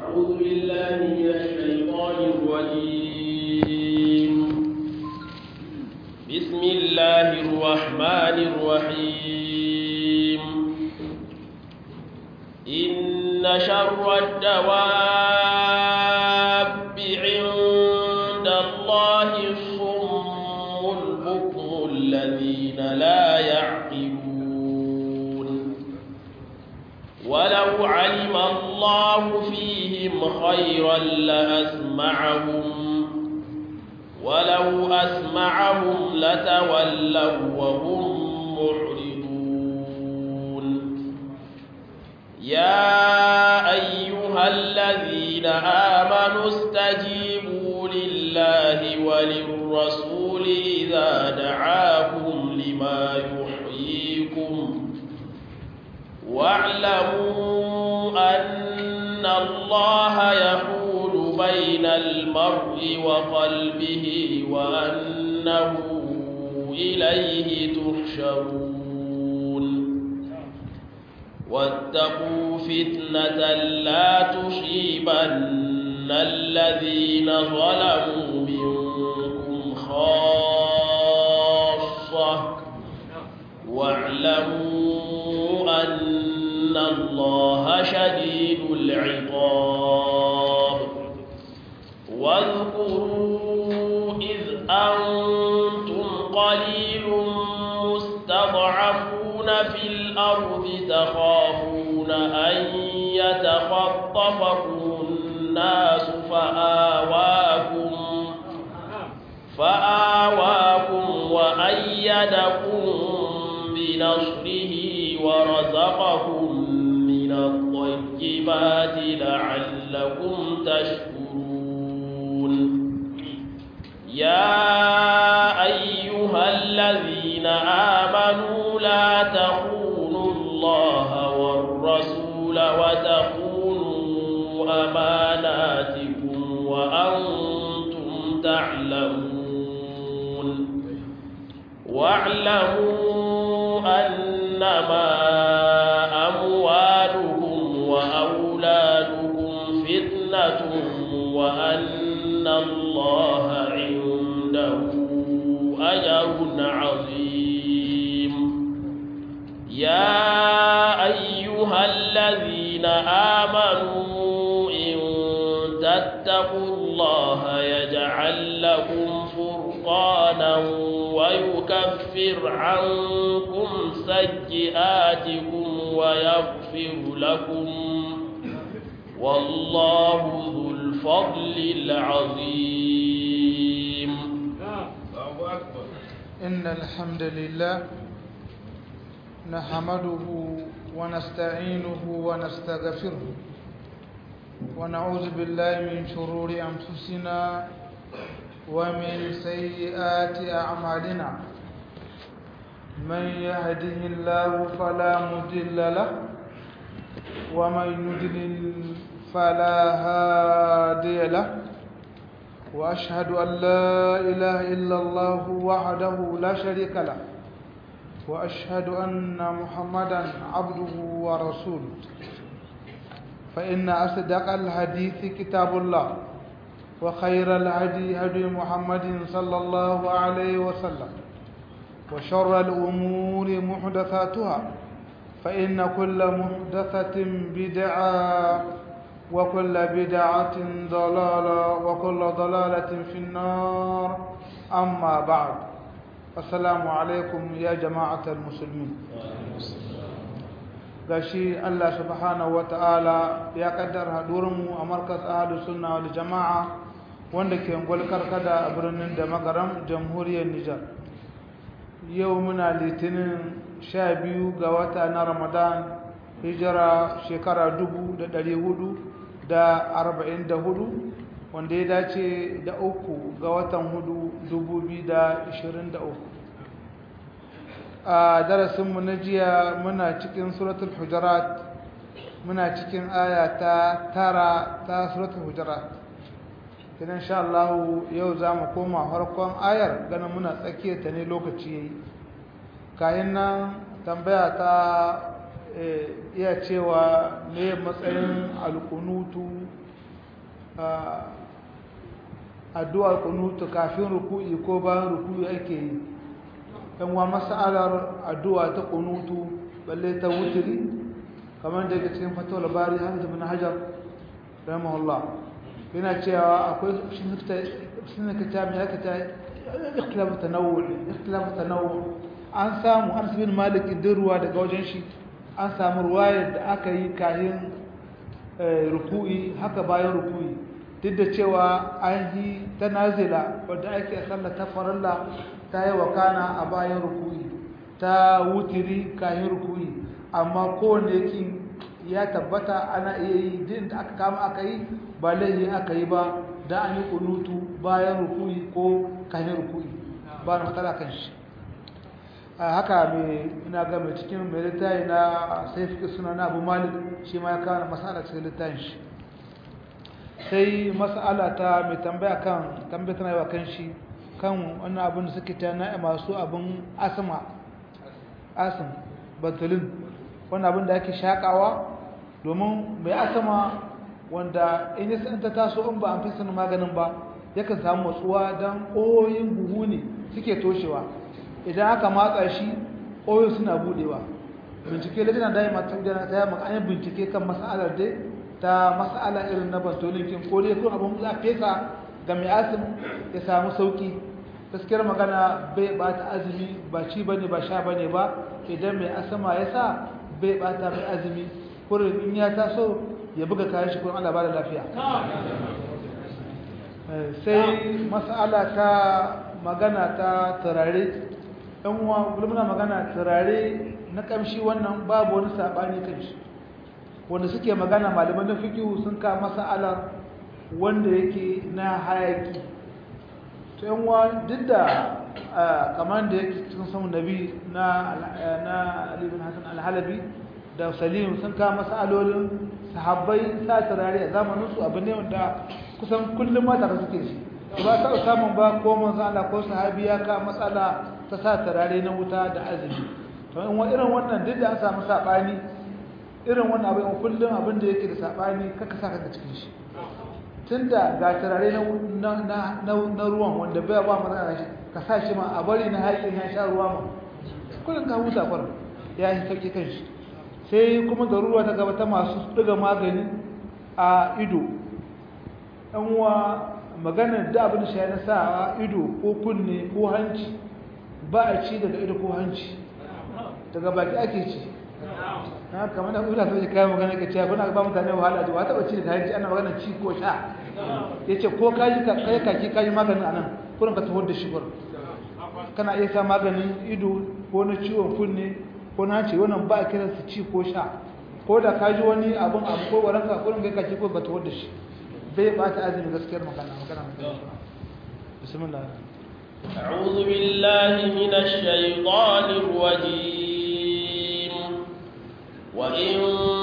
أعوذ بالله من الشيطان الرجيم بسم الله الرحمن الرحيم إن شر الدواب عند الله الصم البكم الذين لا يعقلون ولو علم الله فيهم خيرا لأسمعهم ولو أسمعهم لتولوا وهم معرضون يا أيها الذين آمنوا استجيبوا لله وللرسول إذا دعاكم لما يحييكم واعلموا أن الله يحول بين المرء وقلبه وأنه إليه تحشرون واتقوا فتنة لا تصيبن الذين ظلموا منكم خاصة واعلموا أن الله شديد العقاب واذكروا إذ أنتم قليل مستضعفون في الأرض تخافون أن يتخطفكم الناس فآواكم فآواكم وأيدكم بنصره ورزقكم من الطيبات لعلكم تشكرون يا أيها الذين آمنوا لا تخونوا الله والرسول وتخونوا أماناتكم وأنتم تعلمون واعلموا أنما أموالكم وأولادكم فتنة وأن الله عنده أجر عظيم يا أيها الذين آمنوا إن تتقوا الله يجعل لكم فرقانا ويكفر عنكم سيئاتكم ويغفر لكم والله ذو الفضل العظيم إن الحمد لله نحمده ونستعينه ونستغفره ونعوذ بالله من شرور أنفسنا ومن سيئات أعمالنا من يهده الله فلا مضل له ومن يضلل فلا هادي له وأشهد أن لا إله إلا الله وحده لا شريك له وأشهد أن محمدا عبده ورسوله فإن أصدق الحديث كتاب الله وخير الهدي هدي محمد صلى الله عليه وسلم وشر الأمور محدثاتها فإن كل محدثة بدعة وكل بدعة ضلالة وكل ضلالة في النار أما بعد السلام عليكم يا جماعة المسلمين gashi Allah subhanahu ta'ala ya kaddara hadurinmu a markas ahlus sunna wal jama'a wanda ke ngolkar kada a birnin da magaram jamhuriyar Nijar yau muna litinin sha biyu ga wata na Ramadan hijira shekara dubu da ɗari hudu da arba'in da hudu wanda ya dace da uku ga watan hudu dubu biyu da ishirin da uku a darasinmu na jiya muna cikin suratul hujurat muna cikin aya ta tara ta suratul hujurat kinan sha Allah yau za mu koma farkon ayar ganin muna tsakiyar ta ne lokaci yayi kayan nan tambaya ta iya cewa me matsayin alkunutu addu'ar kunutu kafin ruku'i ko bayan ruku'i ake yi yan wa mas'alar addu'a ta kunutu balle ta wutiri kamar da cikin fatawar bari hamza bin hajar rahimahullah yana cewa akwai sun ka ta mai aka ta ikhtilafu tanawwu ikhtilafu tanawwu an samu an sabin malik din ruwa daga wajen shi an samu ruwayar da aka yi kayan ruku'i haka bayan ruku'i duk da cewa an yi ta nazila wadda ake sallar ta faralla ta yi wakana a bayan ruku'i ta wutiri kayan ruku'i amma kowane yake ya tabbata ana iya yi din da aka kama aka yi ba laihi aka yi ba da an yi kunutu bayan ruku'i ko kayan ruku'i ba na matsala kan shi haka mai ina ga mai cikin mai littafi na sai fi suna na abu malik shi ma ya kawo na masala cikin littafin shi sai masala ta mai tambaya kan tambaya tana yi wa kan shi kan wannan abin da suke ta na masu abin asma asim bantulin wannan abin da ake shakawa domin mai asama wanda in yi ta taso in ba an fi sanin maganin ba yakan samu matsuwa don ƙoyoyin buhu ne suke toshewa idan aka matsa shi ƙoyo suna budewa bincike lajina da yi mata gudana ta yi an bincike kan mas'alar dai ta mas'ala irin na bantolinkin ko dai kun abin za fesa ga mai asim ya samu sauki gaskiyar magana bai bata azumi ba ci bane ba sha bane ba idan mai asama ya sa bai bata mai azumi kurin in ya taso ya buga kayan shi kurin Allah ba da lafiya sai mas'ala ta magana ta turare ɗan uwa muna magana turare na ƙamshi wannan babu wani saɓani kan shi wanda suke magana malaman na fikihu sun ka mas'alar wanda yake na hayaki to yan uwa duk da kamar da yake cikin samun nabi na na Ali bin Hassan al-Halabi da Salim sun ka mas'alolin sahabbai sa turare a zamanin su abu ne wanda kusan kullum mata da suke shi ba ta samun ba ko manzo Allah ko sahabi ya ka matsala ta sa turare na wuta da azumi to in wa irin wannan duk da an samu sabani irin wannan abin kullum abin da yake da sabani kaka saka ka cikin shi tunda ga turare na na na ruwan wanda bai ba magana shi ka sa shi ma a bari na haƙin ya sha ruwa ma kullum ka huta far ya yi sauki kan shi sai kuma da ruwa ta gaba ta masu ɗiga magani a ido ɗan uwa maganar da abin shi na sa ido ko kunne ko hanci ba a ci daga ido ko hanci daga baki ake ci na kamar da ula sai kai magana ka ce kuna ba mutane wahala da wata bace da hanci ana magana ci ko sha yace ko kaji ka kai kaki kaji maganin anan kurin ka tawar da shi gurin kana iya sa maganin ido ko na ciwon kunne ko na ce wannan ba a kiran su ci ko sha ko da kaji wani abun abu ko waranka kurin kai kaki ko ka tawar da shi bai bata azumi gaskiyar magana magana bismillah أعوذ بالله من الشيطان الرجيم وإن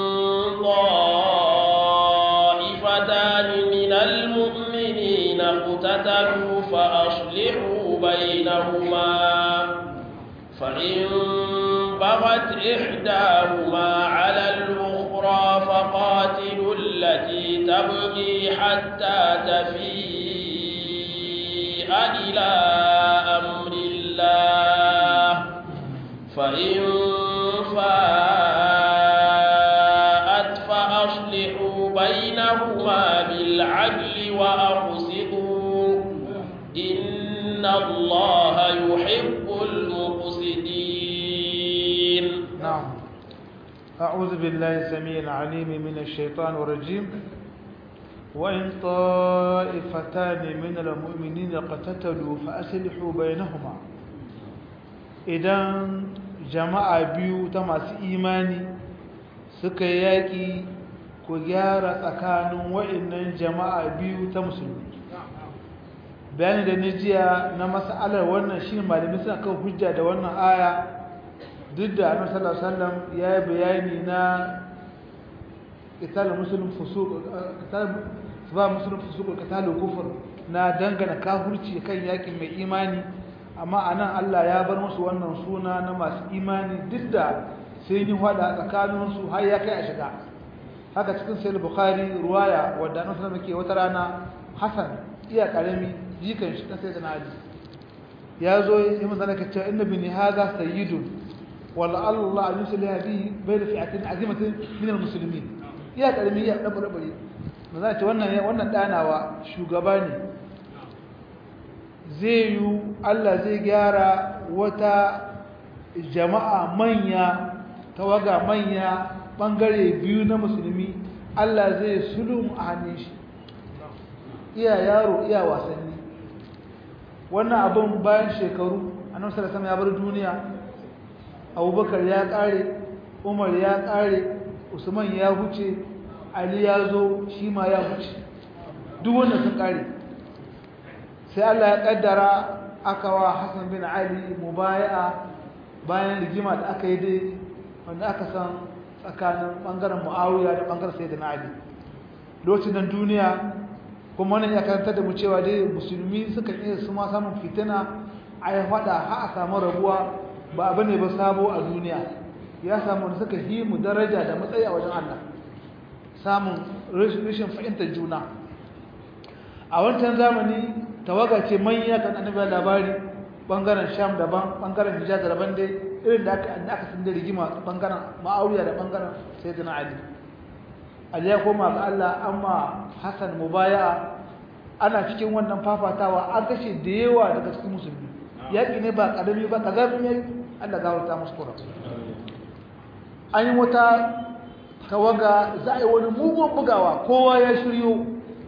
طائفتان من المؤمنين اقتتلوا فأصلحوا بينهما فإن بغت إحداهما على الأخرى فقاتلوا التي تبغي حتى تفيء إلى أمر الله فإن فاءت فأصلحوا بينهما بالعدل وأقسطوا إن الله يحب المقسطين نعم أعوذ بالله السميع العليم من الشيطان الرجيم وإن طائفتان من المؤمنين قتتلوا فأسلحوا بينهما idan jama'a biyu ta masu imani suka yaki ku gyara tsakanin wa'annan jama'a biyu ta musulmi bayani da nijiya na mas'alar wannan shi malami suna kan hujja da wannan aya duk da annabi sallallahu alaihi wasallam ya yi bayani na qital muslim fusuq qital ba muslim fusuq qital kufur na dangana kafirci kan yakin mai imani amma anan Allah ya bar musu wannan suna na masu imani duk da sai ni hada tsakanin su har ya kai a shiga haka cikin sayar bukhari ruwaya wadda an sanar ke wata rana hassan iya karami jikan shi ta sai da ali ya zo yi mazana ka cewa inna bini haza sayyidun wala allah an yusuli hadi bai da fi'atin azimatin min almuslimin iya karami iya dan bare bare mazana ce wannan wannan danawa shugaba ne zai yi Allah zai gyara wata jama'a manya tawaga manya bangare biyu na musulmi Allah zai sulum a hannun shi iya yaro iya wasanni wannan abin bayan shekaru annabi sallallahu alaihi ya bar duniya Abubakar ya kare Umar ya kare Usman ya huce Ali ya zo shi ma ya huce duk wanda sun kare sai Allah ya kaddara aka wa Hassan bin Ali mubaya'a bayan rigima da aka yi dai wanda aka san tsakanin bangaren Muawiya da bangaren Sayyidina Ali lokacin nan duniya kuma wannan ya karanta da mu cewa dai musulmi suka iya su ma samun fitina a ya fada har a samu rabuwa ba abu ne ba sabo a duniya ya samu wanda suka yi mu daraja da matsayi a wajen Allah samun rashin fahimtar juna a wancan zamani tawaga ce manya kan annabi labari bangaren sham daban bangaren hijaz daban dai irin da aka aka san da rigima bangaren ma'awiya da bangaren sayyidina ali ali ya koma ga Allah amma hasan mubaya'a ana cikin wannan fafatawa an kashe da yawa daga cikin musulmi yaki ne ba kadami ba kazamin yayi Allah gawarta musu kura an yi wata tawaga za a yi wani mugun bugawa kowa ya shiryo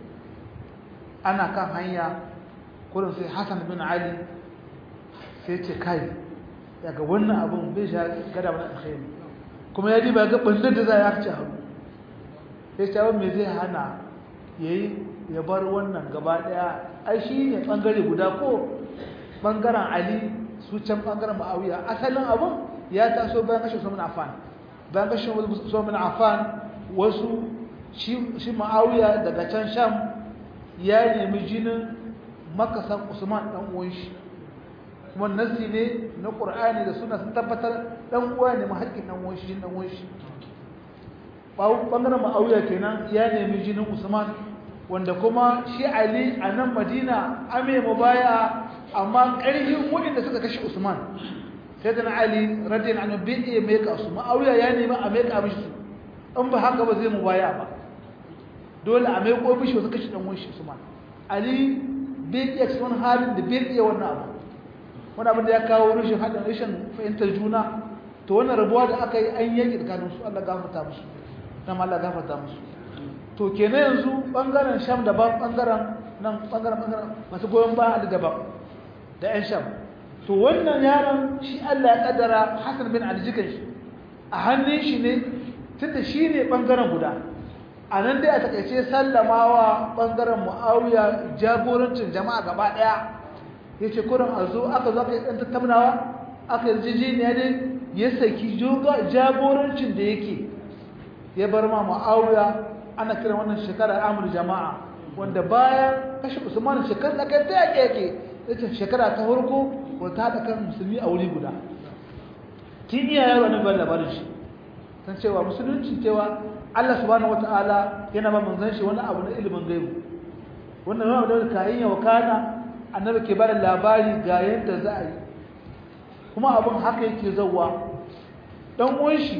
ana kan hanya kurin sai hassan bin ali sai ce kai daga wannan abin bai sha gada wani alkhairi kuma ya diba ga ɓandar da za a ci hannu ya ce abin mai zai hana ya yi ya bar wannan gaba ɗaya ai shi ne ɓangare guda ko ɓangaren ali su can ɓangaren ma'awiya asalin abin ya taso bayan kashe su afan bayan kashe su afan wasu shi ma'awiya daga can sham ya nemi jinin makasan usman dan uwan shi kuma nasi ne na qur'ani da suna sun tabbatar dan uwa ne mahaƙin dan uwan shi dan uwan shi bangaren ma'auya kenan ya nemi jinin usman wanda kuma shi ali a nan madina ame mu baya amma ƙarfin waɗanda suka kashe usman sai da na ali radiyallahu anhu bai iya meka su ma'auya ya nemi a meka mishi su in ba haka ba zai mu baya ba dole a meko mishi wasu kashe dan uwan shi usman ali bai iya cikin halin da bai iya wannan abu wani abin da ya kawo rashin haɗin rashin fahimtar juna to wannan rabuwa da aka yi an yanki tsakanin su Allah gafarta musu nan Allah gafarta musu to kenan yanzu bangaren sham daban bangaren nan bangaren bangaren masu goyon ba Ali daban da ƴan sham to wannan yaron shi Allah ya kaddara Hassan bin Ali jikan shi a hannun shi ne tunda shi ne bangaren guda a nan dai a takaice sallamawa bangaren mu'awiya jagorancin jama'a gaba daya ya ce kurin a zo aka zo aka yi ɗan tattaunawa aka yi jijiniya dai ya saki jagorancin da yake ya bar ma mu'awiya ana kiran wannan shekara amur jama'a wanda bayan kashe usman shekara da kai ta yake yake ita shekara ta farko wata haɗa kan musulmi a wuri guda tun iya yaro na bayan labarin shi san cewa musulunci cewa Allah subhanahu wata'ala yana ba manzon shi wani abu na ilimin gaibu wannan wani abu da kayan ya wakana annabi ke bada labari ga yadda za a yi kuma abin haka yake zauwa dan uwan shi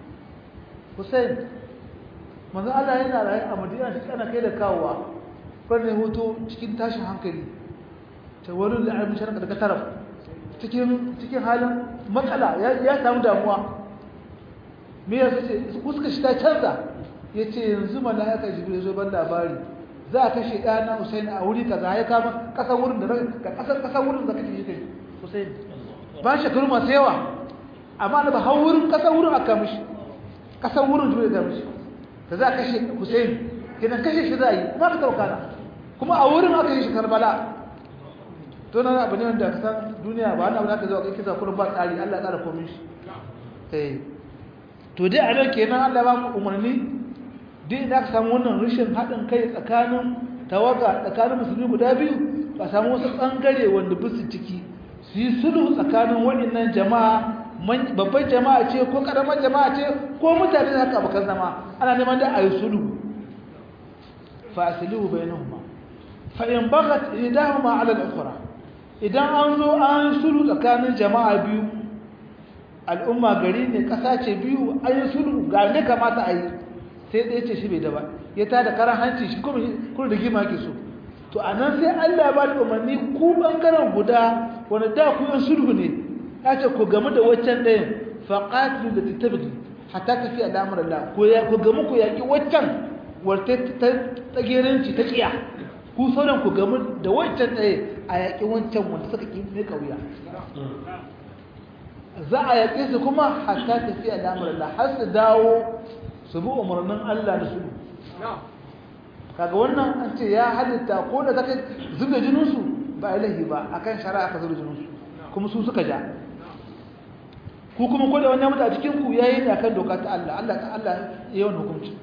Hussein manzon Allah yana rayu a Madina shi kana kai da kawowa kan ne hoto cikin tashin hankali ta wani da alimin sharaka daga taraf cikin cikin halin matsala ya samu damuwa me ya ce fuska shi ta canza ya ce yanzu mala'ika jibril zo ban labari za a kashe ɗana Hussein a wuri kaza ya kama ƙasar wurin da ka ƙasar ƙasar wurin da kake shi kai Hussein ba shekaru masu yawa amma da ba har wurin ƙasar wurin aka mishi ƙasar wurin jibril ga mishi da za a kashe Hussein kenan kashe shi za a yi kuma ka taukana kuma a wurin aka yi shi Karbala to nan abu ne wanda ka san duniya ba wani abu da aka zo kai kisa kullum ba tsari Allah ya tsara komai shi eh to dai a nan kenan Allah ba mu umarni duk da aka samu wannan rashin haɗin kai tsakanin tawaga tsakanin musulmi guda biyu ba samu wasu ɓangare wanda ba su ciki su yi sulhu tsakanin waɗannan jama'a babban jama'a ce ko karamar jama'a ce ko mutane da haka abokan zama ana neman da ayi sulhu fa aslihu bainahuma fa in baghat idahuma ala al-ukhra idan an zo an sulhu tsakanin jama'a biyu al'umma gari ne kasa ce biyu an yi sulhu ga ne kamata a yi sai ɗaya ce shi bai da ba ya tada karan hanci shi kuma kun da gima ke so to a nan sai Allah ba da umarni ku ɓangaren guda wanda da ku yin sulhu ne ya ce ku gamu da waccan ɗayan faƙatilu da ta tabi hatta tafi a damar Allah ku gamu ku yaƙi waccan wata ta tsageranci ta ƙiya ku sauran ku gamu da waccan ɗaya a yaƙi wancan wanda suka ƙi ne ƙauya za a yaƙe su kuma hatta tafi a damar Allah har su dawo su bi umarnin Allah da sulhu kaga wannan an ce ya halitta ko da take zuga jininsu ba ilahi ba akan shari'a ka zuga jininsu kuma su suka ja ku kuma ko da wannan mutu a cikin ku yayi ne akan doka ta Allah Allah ta Allah yayi wannan hukunci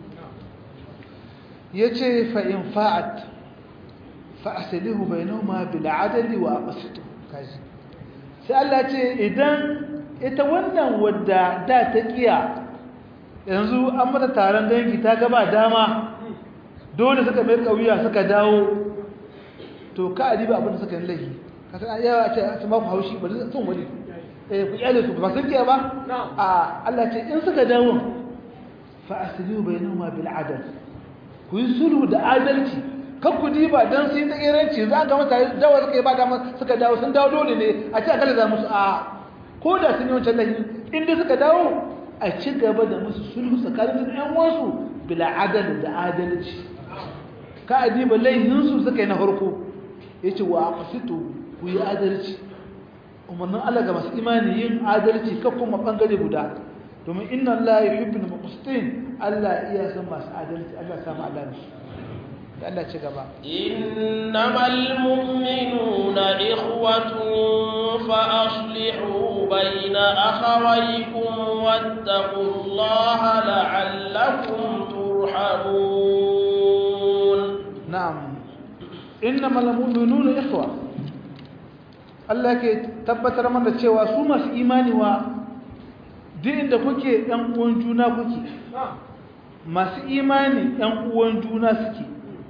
yace fa in fa'at fa aslihu bainahuma bil adli wa aqsitu kaji sai Allah ce idan ita wannan wadda da ta kiya yanzu an mata taron dangi ta gaba dama dole suka mai kauya suka dawo to ka adiba abin da suka yi laifi ka san yawa a ce su ma ku haushi ba sun wani eh ku iyale su ba sun kiya ba a Allah ce in suka dawo fa aslihu bainahuma bil adl ku yi sulhu da adalci kan ku diba dan sai ta iranci za ga mutane dawo suka yi ba dama suka dawo sun dawo dole ne a ce akalla za musu a ko da sun yi wancan laifi inda suka dawo a ci gaba da musu sulhu tsakanin ɗan wasu bila adal da adalci ka adiba laihinsu suka yi na farko ya ce wa aqsitu ku yi adalci umarnin Allah ga masu imani yin adalci ka kuma bangare guda domin inna Allah yuhibbul muqsitin Allah iya san masu adalci Allah ya samu Allah ne da Allah ci gaba innamal mu'minuna ikhwatun fa aslihu bayna akhawaykum wattaqullaha la'allakum turhamun na'am innamal mu'minuna ikhwa Allah ke tabbatar mana cewa su masu imani wa duk inda kuke ɗan uwan juna kuke masu imani ɗan uwan juna suke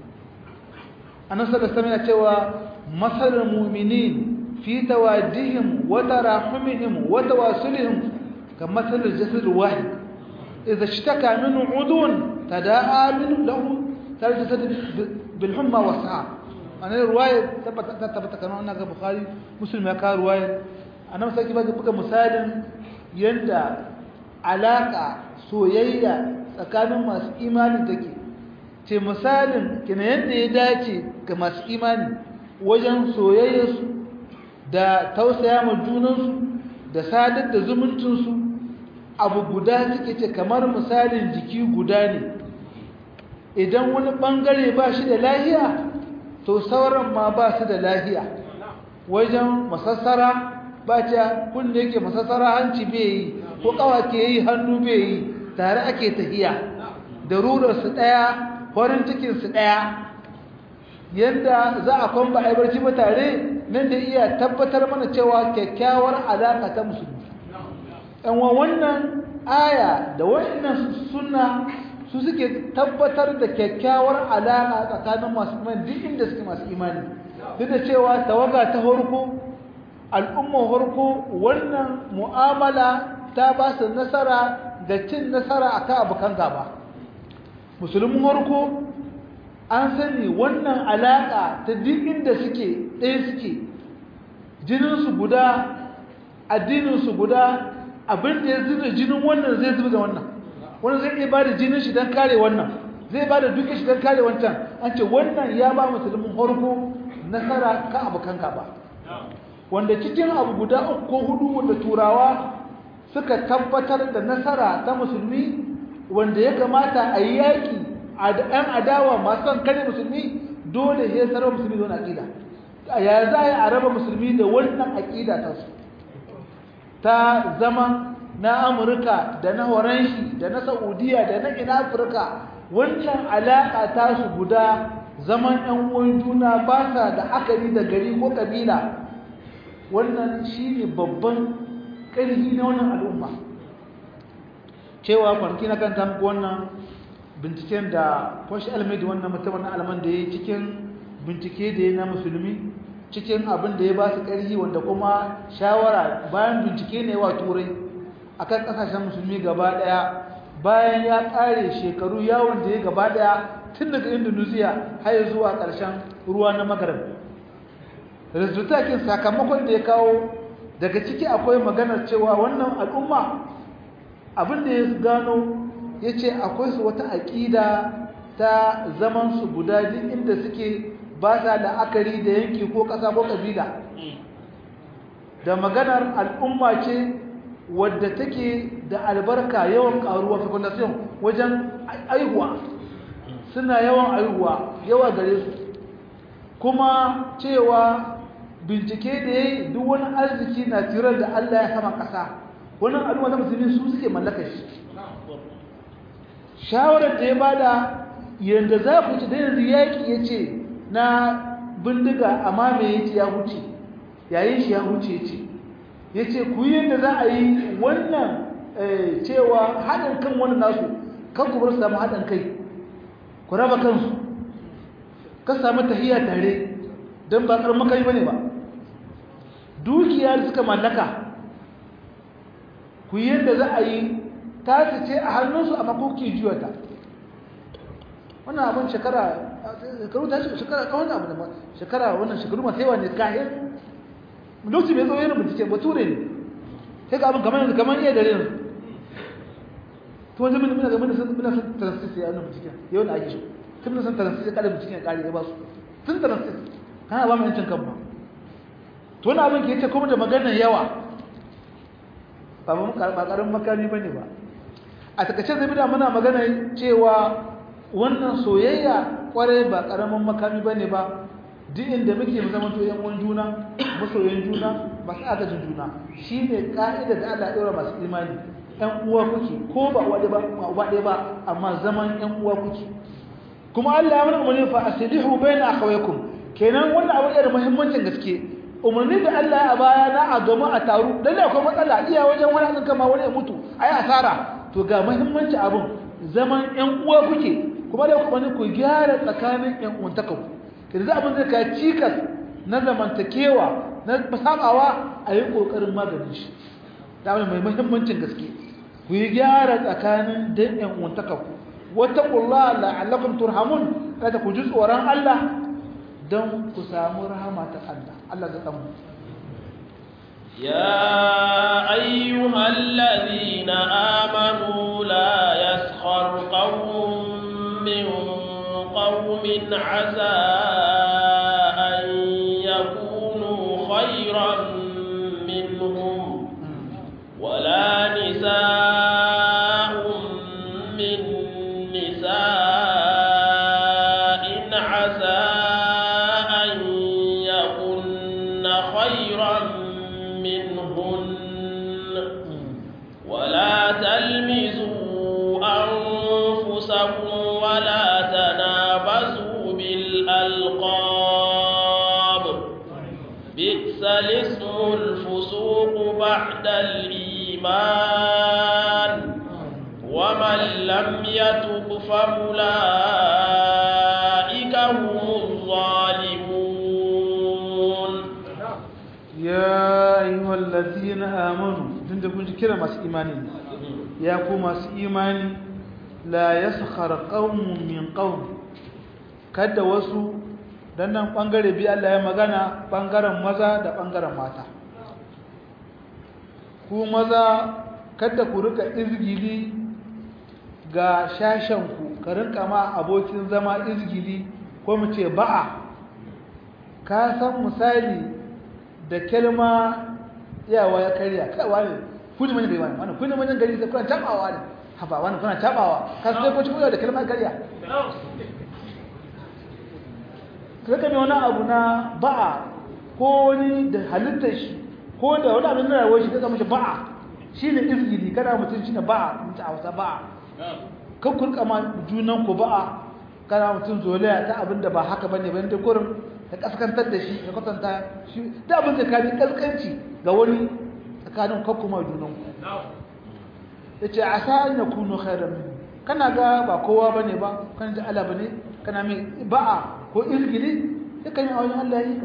annabi sallallahu alaihi cewa masalul mu'minin fi tawadihim wa tarahumihim wa tawasulihim kamasalul jasad wahid idza ishtaka minhu udun tadaa minhu lahu tarjasad bil humma wa sa'a ana riwaya tabbata tabbata kana wannan ga bukhari muslim ya ka riwaya annabi sai ba buga misalin yanda alaka soyayya tsakanin masu imani take ce misalin kina yanda ya dace ga masu imani wajen soyayyarsu da tausaya ma junansu da sadar da zumuncinsu abu guda suke ce kamar misalin jiki guda ne idan wani bangare ba shi da lahiya to sauran ma ba su da lahiya wajen masassara ba ta kunne yake masassara hanci bai yi ko kawa ke yi hannu bai yi tare ake tahiya da rurarsu ɗaya farin cikinsu ɗaya yadda za a kwamba a barci ba tare nan da iya tabbatar mana cewa kyakkyawar alaƙa ta musulmi yanwa wannan aya da wannan suna su suke tabbatar da kyakkyawar alaƙa tsakanin masu imani duk inda suke masu imani duk da cewa tawaga ta harko al'ummar harko wannan mu'amala ta ba su nasara da cin nasara a kan abokan gaba musulmin harko an sani wannan alaƙa ta duk inda suke ɗaya suke jininsu guda addininsu guda abinda ya zuba jinin wannan zai zuba da wannan wani zai iya ba da jinin shi don kare wannan zai ba da duka shi don kare wancan an ce wannan ya ba musulmin harko nasara kan abokan gaba wanda cikin abu guda uku ko hudu wanda turawa suka tabbatar da nasara ta musulmi wanda ya kamata a yi yaƙi a ɗan adawa masu son kare musulmi dole ya sarar musulmi da wani aƙida ya za a raba musulmi da wannan aƙida ta su ta zama na amurka da na horanshi da na saudiya da na ina afirka wannan alaƙa ta su guda zaman ɗan uwan juna ba sa da akari da gari ko ƙabila wannan shi ne babban ƙarfi na wannan al'umma cewa kwanaki na kan muku wannan binciken da kwashi almedi wannan mutumin alman da ya yi cikin bincike da ya na musulmi cikin abin da ya ba su ƙarfi wanda kuma shawara bayan bincike ne wa turai akan ƙasashen musulmi gaba ɗaya bayan ya ƙare shekaru yawon da ya gaba ɗaya tun daga indonesia har zuwa ƙarshen ruwa na magarib resultakin sakamakon da ya kawo daga ciki akwai maganar cewa wannan al'umma abin da ya gano ya ce akwai su wata aƙida ta zamansu guda duk inda suke ba sa la'akari da yanki ko ƙasa ko ƙabila da maganar al'umma ce wadda take da albarka yawan ƙaruwa fecundation wajen aihuwa suna yawan aihuwa yawa gare su kuma cewa bincike da ya yi duk wani arziki na tirar da Allah ya sama ƙasa wannan al'umma ta musulmi su suke mallaka shi shawarar da ya bada yadda za ku ci da yanzu yaƙi ya ce na bindiga amma me ya ce ya huce yayin shi ya huce ce ya ce ku yi yadda za a yi wannan cewa haɗin kan wani nasu kan ku bar su samu haɗin kai ku raba kansu ka samu tahiya tare don ba ƙarfin makami ba ne ba dukiya da suka mallaka ku yi yadda za a yi ta ce a hannunsu a makoki juyata wannan abin shekara shekaru ta shekara kawai abu da shekara wannan shekaru masu yawa ne kayan lokaci mai tsawo yana bincike bature ne sai ga abin kamar yanzu kamar iya dare yanzu to wanzu muna muna muna sun muna sun transit ya wannan bincike yau da ake so tun muna sun transit ya kare bincike ya kare ya ba su sun transit kana ba mu yancin kan ba to wani abin ke yace kuma da maganar yawa ba mu ba karin makami bane ba a takaice zai bida muna magana cewa wannan soyayya kwarai ba karamin makami bane ba duk inda muke mu zama to yan uwan juna masoyan juna masu agajin juna shine ka'ida da Allah ya daura masu imani yan uwa kuke ko ba uwa ba uba ɗaya ba amma zaman yan uwa kuke kuma Allah ya mana umarni fa aslihu baina akhawaykum kenan wannan abu da muhimmancin gaske umarni da Allah ya baya na a gama a taru dan akwai matsala iya wajen wani azan kama wani ya mutu ayi asara to ga muhimmanci abun zaman yan uwa kuke kuma da kuma ku gyara tsakanin yan uwantakanku yanzu abin zai ka cikas na zamantakewa na sabawa a yi ƙoƙarin maganin shi da wani mai muhimmancin gaske ku yi gyara tsakanin dan yan uwantakanku wata ƙulla la'allakum turhamun kada ku ji tsoron Allah don ku samu rahama ta Allah Allah zai tsamu يا أيها الذين آمنوا لا يسخر قوم من قوم عسى أن يكونوا خيرا منهم ولا نساء من نساء عسى أن يكن خيرا منهن ولا تلمزوا أنفسكم ولا تنابزوا بالألقاب بئس الاسم الفسوق بعد الإيمان ومن لم يتب فأولئك هم الظالمون ya ayyuhal ladina amanu tunda kun ji kira masu imani ne ya ku masu imani la yaskhar qaumun min qaum kada wasu dan nan bangare bi Allah ya magana bangaren maza da bangaren mata ku maza kada ku rika izgili ga shashen ku ka rinka ma abokin zama izgili ko mu ce ba'a ka san misali da kalma yawa ya karya kaiwa ne kuni manyan gari wani kuni manyan gari sai kuna tabawa ne haba wani kuna tabawa ka sai ko cikin da kalma karya kaga mai wani abu na ba'a ko wani da halittar shi ko da wani abin da rayuwar shi kaga mashi ba'a shine izgili kana mutum shine ba'a mutum a wasa ba'a kan kun kama junan ku ba'a kana mutum zolaya ta abin da ba haka bane ban da kurin ka kaskantar da shi ka kwatanta shi da abin da ka bi kaskanci ga wani tsakanin kakkuma junanku yace asa an yakunu khairan min kana ga ba kowa bane ba kana ji Allah bane kana mai ba'a ko izgili yakan yi a wajen Allah yi ka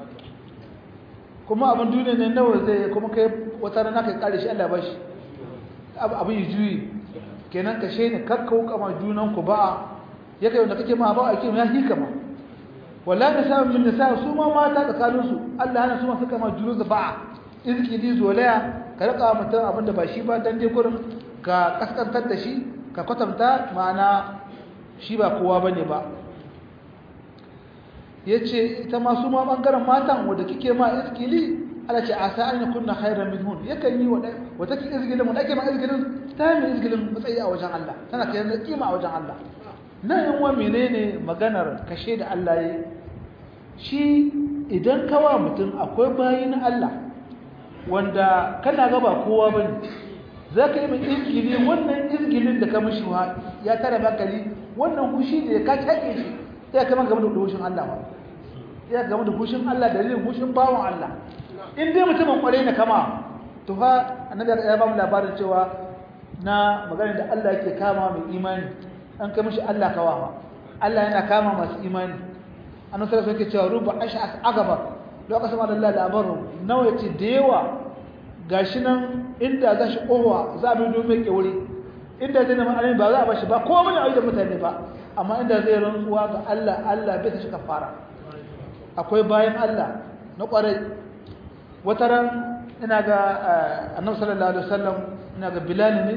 kuma abin duniya ne nawa zai kuma kai wata rana kai kare shi Allah ba shi abin yi juyi kenan ka shaida kakkau kama junan ku ba'a ya kai wanda kake ma ba'a ake ya hika ma wallahi sa min nisa su ma mata tsakanin su Allah hana su ma suka ma junan su ba'a izgili zolaya ka rika mutum abin da ba shi ba dan dai gurin ka kaskantar da shi ka kwatanta ma'ana shi ba kowa bane ba yace ita ma su ma bangaren matan wanda kike ma iskili ala ce asa an kunna khairan minhun yakan yi wada wata ki izgilin wanda ake ma izgilin ta mai izgilin matsayi a wajen Allah tana kai da kima a wajen Allah nan yan wa menene maganar kashe da Allah yi shi idan kawa mutum akwai bayin Allah wanda kana ga ba kowa bane zaka yi mai izgili wannan izgilin da ka mishi ya tara bakali wannan kushi da ka take shi ya kama game da hushin Allah ba ya game da hushin Allah da dalilin hushin bawon Allah in dai mutumin kware ne kama to fa annabi ya ba mu labarin cewa na magana da Allah yake kama mai imani an kai mishi Allah kawa Allah yana kama masu imani annabi sallallahu alaihi cewa ruba ash'as agaba da aka sama da Allah labarin nawa yace da yawa gashi nan inda za shi kowa za a bi domin ke wuri inda zai nema alamin ba za a bashi ba ko mun yi da mutane ba amma inda zai rantsuwa ga Allah Allah bai ta shi kafara akwai bayan Allah na kwarai wata ran ina ga annabi sallallahu alaihi wasallam ina ga bilal ne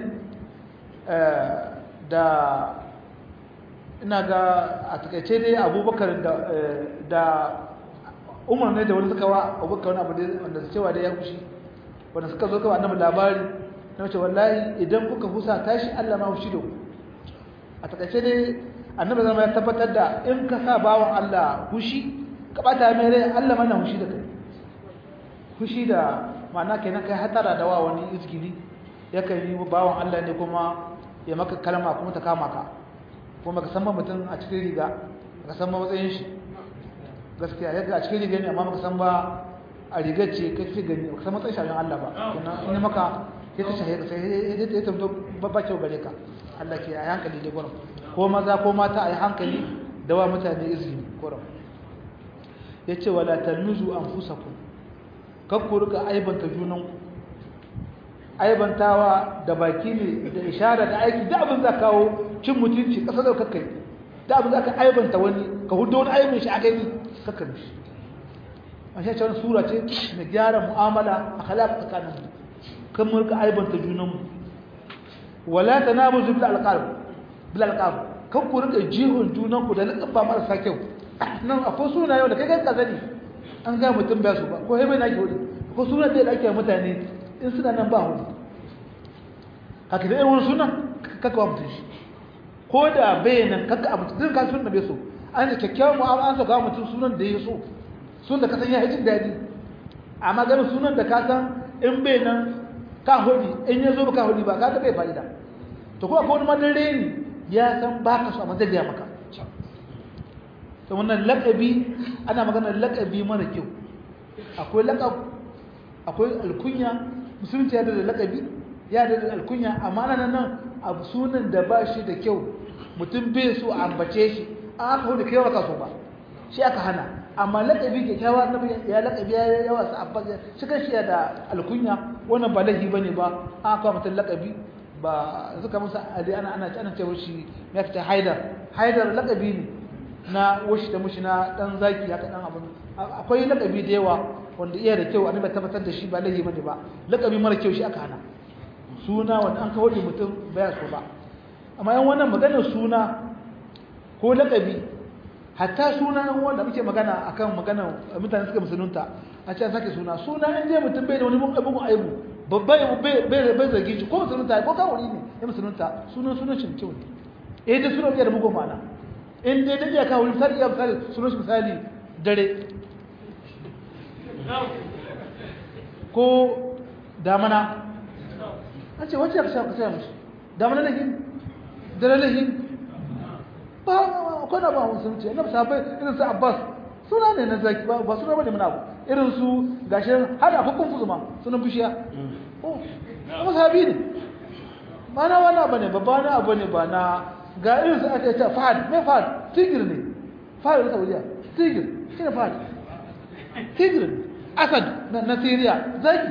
da ina ga a takaice dai abubakar da da umar ne da wani suka wa abubakar wani abu da wanda su cewa da ya kushi wanda suka zo kawai annabi labari na wace wallahi idan kuka husa tashi Allah ma hushi da ku a takaice dai annabi zama ya tabbatar da in ka sa bawan Allah hushi ka bata mai rai Allah mana hushi da kai hushi da ma'ana kenan kai hatara da wa wani izgili yakan yi bawan Allah ne kuma ya maka kalma kuma ta kama ka kuma ka san ba mutum a cikin riga ka san ba matsayin shi gaskiya yadda a cikin riga ne amma baka san ba a rigar ce ka fi gani ka san matsayin shi Allah ba kuma in maka ya ta shahe ka sai ya tamto babba kyau gare ka Allah ke a hankali da gurin ko maza ko mata a yi hankali da wa mutane izini gurin ya ce wala talmizu anfusakum kakku rika aibanta junanku aibantawa da baki ne da ishara da aiki da abin za kawo cin mutunci ƙasa da kakkai da abin za ka aibanta wani ka hudu wani aibin shi a gani kakkar shi a shi wani sura ce mai gyara mu'amala a halaka tsakanin mu kan mu rika aibanta junanmu wala ta na buzu bil alqab bil alqab kan ku rika jihun junanku da lakabba marasa kyau nan akwai suna yau da kai kanka sani an ga mutum ba su ba ko hebe na ke hudu ko suna da ake mutane in suna nan ba hudu haka da irin sunan kaka wa mutum shi ko da bai nan kaka abu zai ka sunan bai so an da kyakkyawan mu'amala an saka mutum sunan da ya so sun da ka san ya yi jin daɗi amma ganin sunan da ka san in bai nan ka hudi in ya zo ba ka hudi ba ka ga bai fa'ida to ko akwai wani madare ne ya san ba ka so amma zai gaya maka to wannan laƙabi ana maganar laƙabi mara kyau akwai laƙab akwai alkunya musulunci ya da laƙabi ya da alkunya amma nan nan abu sunan da ba shi da kyau mutum bai so a ambace shi an aka hudu kai waka so ba shi aka hana amma laƙabi ke kyawa na ya laƙabi ya yawa su abbas shi kan shi da alkunya wannan ba laifi bane ba an aka mutum laƙabi ba suka musa ali ana ana ana cewa shi ya fita haidar haidar laƙabi ne na washi da mushi na dan zaki haka dan abu akwai lakabi da yawa wanda iya da kyau annabi tabbatar da shi ba lahi bane ba lakabi mara kyau shi aka hana suna wanda an kawo mutum baya so ba amma yan wannan maganar suna ko lakabi hatta suna yan wanda muke magana akan magana mutane suka musulunta a ce an sake suna suna in dai mutum bai da wani mugun aibu babba bai bai bai zargi shi ko musulunta ko kawuri ne ya musulunta sunan sunan shi kyau ne eh da sunan iya da mugun ma'ana in dai da iyaka wani misali iya misali sunan shi misali dare ko damana an ce wacce ya kashe kashe mashi damana lahin dare lahin ba akwai na ba musulunci na sabai irin su abbas suna ne na zaki ba suna bane muna abu irin su gashi har a hukun fuzuma sunan bishiya oh kuma sahabi ne ba na wani abu ne ba ba na abu ne ba na ga irin su ake ce fahad mai fahad tigir ne fahad da saudiya tigir shi ne fahad tigir ne asad na syria zaki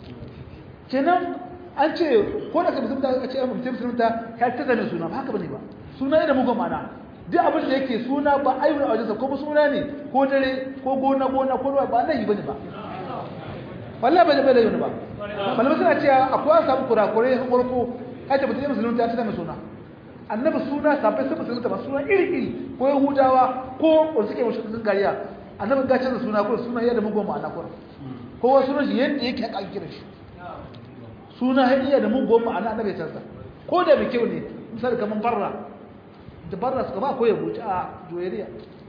kenan an ce ko da ka musulunta a ce mutum musulunta ya ta zane suna ba haka bane ba suna ne da mugun mana duk abin da yake suna ba ayyuna a wajensa kuma suna ne ko dare ko gona gona ko ruwa ba nan yi bane ba wallahi bai bai da yuni ba malamai suna cewa akwai an samu kurakurai har farko ya ce mutum ya musulunta ya ta zane suna annabi suna sabai sai musulunta ba suna iri iri ko yahudawa ko wanda suke mashirin gariya annabi ga canza suna ko suna yadda mugun ma'ana ko kowa sunan shi yadda yake haka kira shi suna ya iya da mugun ma'ana annabi ya canza ko da mai kyau ne misali kamar barra da barra suka ba ko yabo a joyariya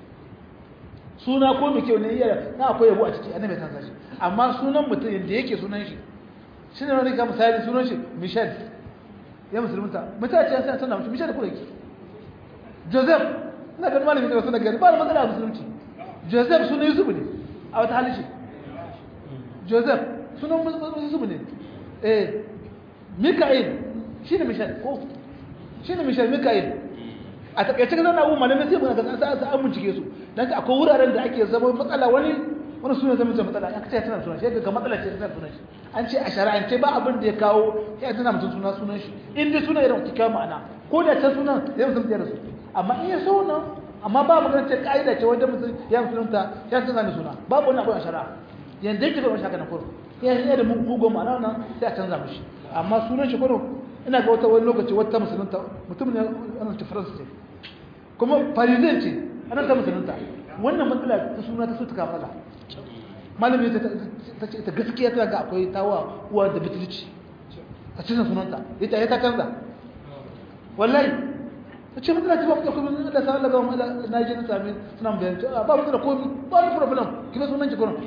suna ko mai kyau ne iya na akwai yabo a ciki annabi ya canza shi amma sunan mutum yadda yake sunan shi shi ne wani ka misali sunan shi michel ya musulunta mutane ya san sanar michel da kuma yake joseph ina ganin malamin da wasu da gari ba da matsala a musulunci joseph sunan yusuf ne a wata halishi joseph sunan yusuf ne eh mika'il shi ne michel ko shi ne michel mika'il a takaice ga zana abu malamai sai muna gasa sa an bincike su dan ta akwai wuraren da ake zama matsala wani wani sunan zama zama matsala ya kace tana sunan shi ga matsala ce tana sunan shi an ce a shari'ance ba abin da ya kawo ya tana mutum suna sunan shi in dai suna irin kika ma'ana ko da ta sunan ya mutum da su amma in ya so nan amma ba magana ce ka'ida ce wanda mutum ya musulunta ya canza mai suna babu wani abu a shari'a yanda yake bai shaka na kuro ya yi da mugun ma'ana nan sai a canza mishi amma sunan shi kuro ina ga wata wani lokaci wata musulunta mutum ne ana ci faransa ce kuma parisien ce ana ta musulunta wannan matsala ta suna ta so ta kafala malami ta ce ta gaskiya ta ga akwai tawa uwa da bitulci a cikin sunanta ita ya ta canza wallahi ta ce matsala ce ba ku da kuma da sa Allah ga mu na je na sami suna bayan ta ba matsala komi ba wani problem kina sunan ki kurin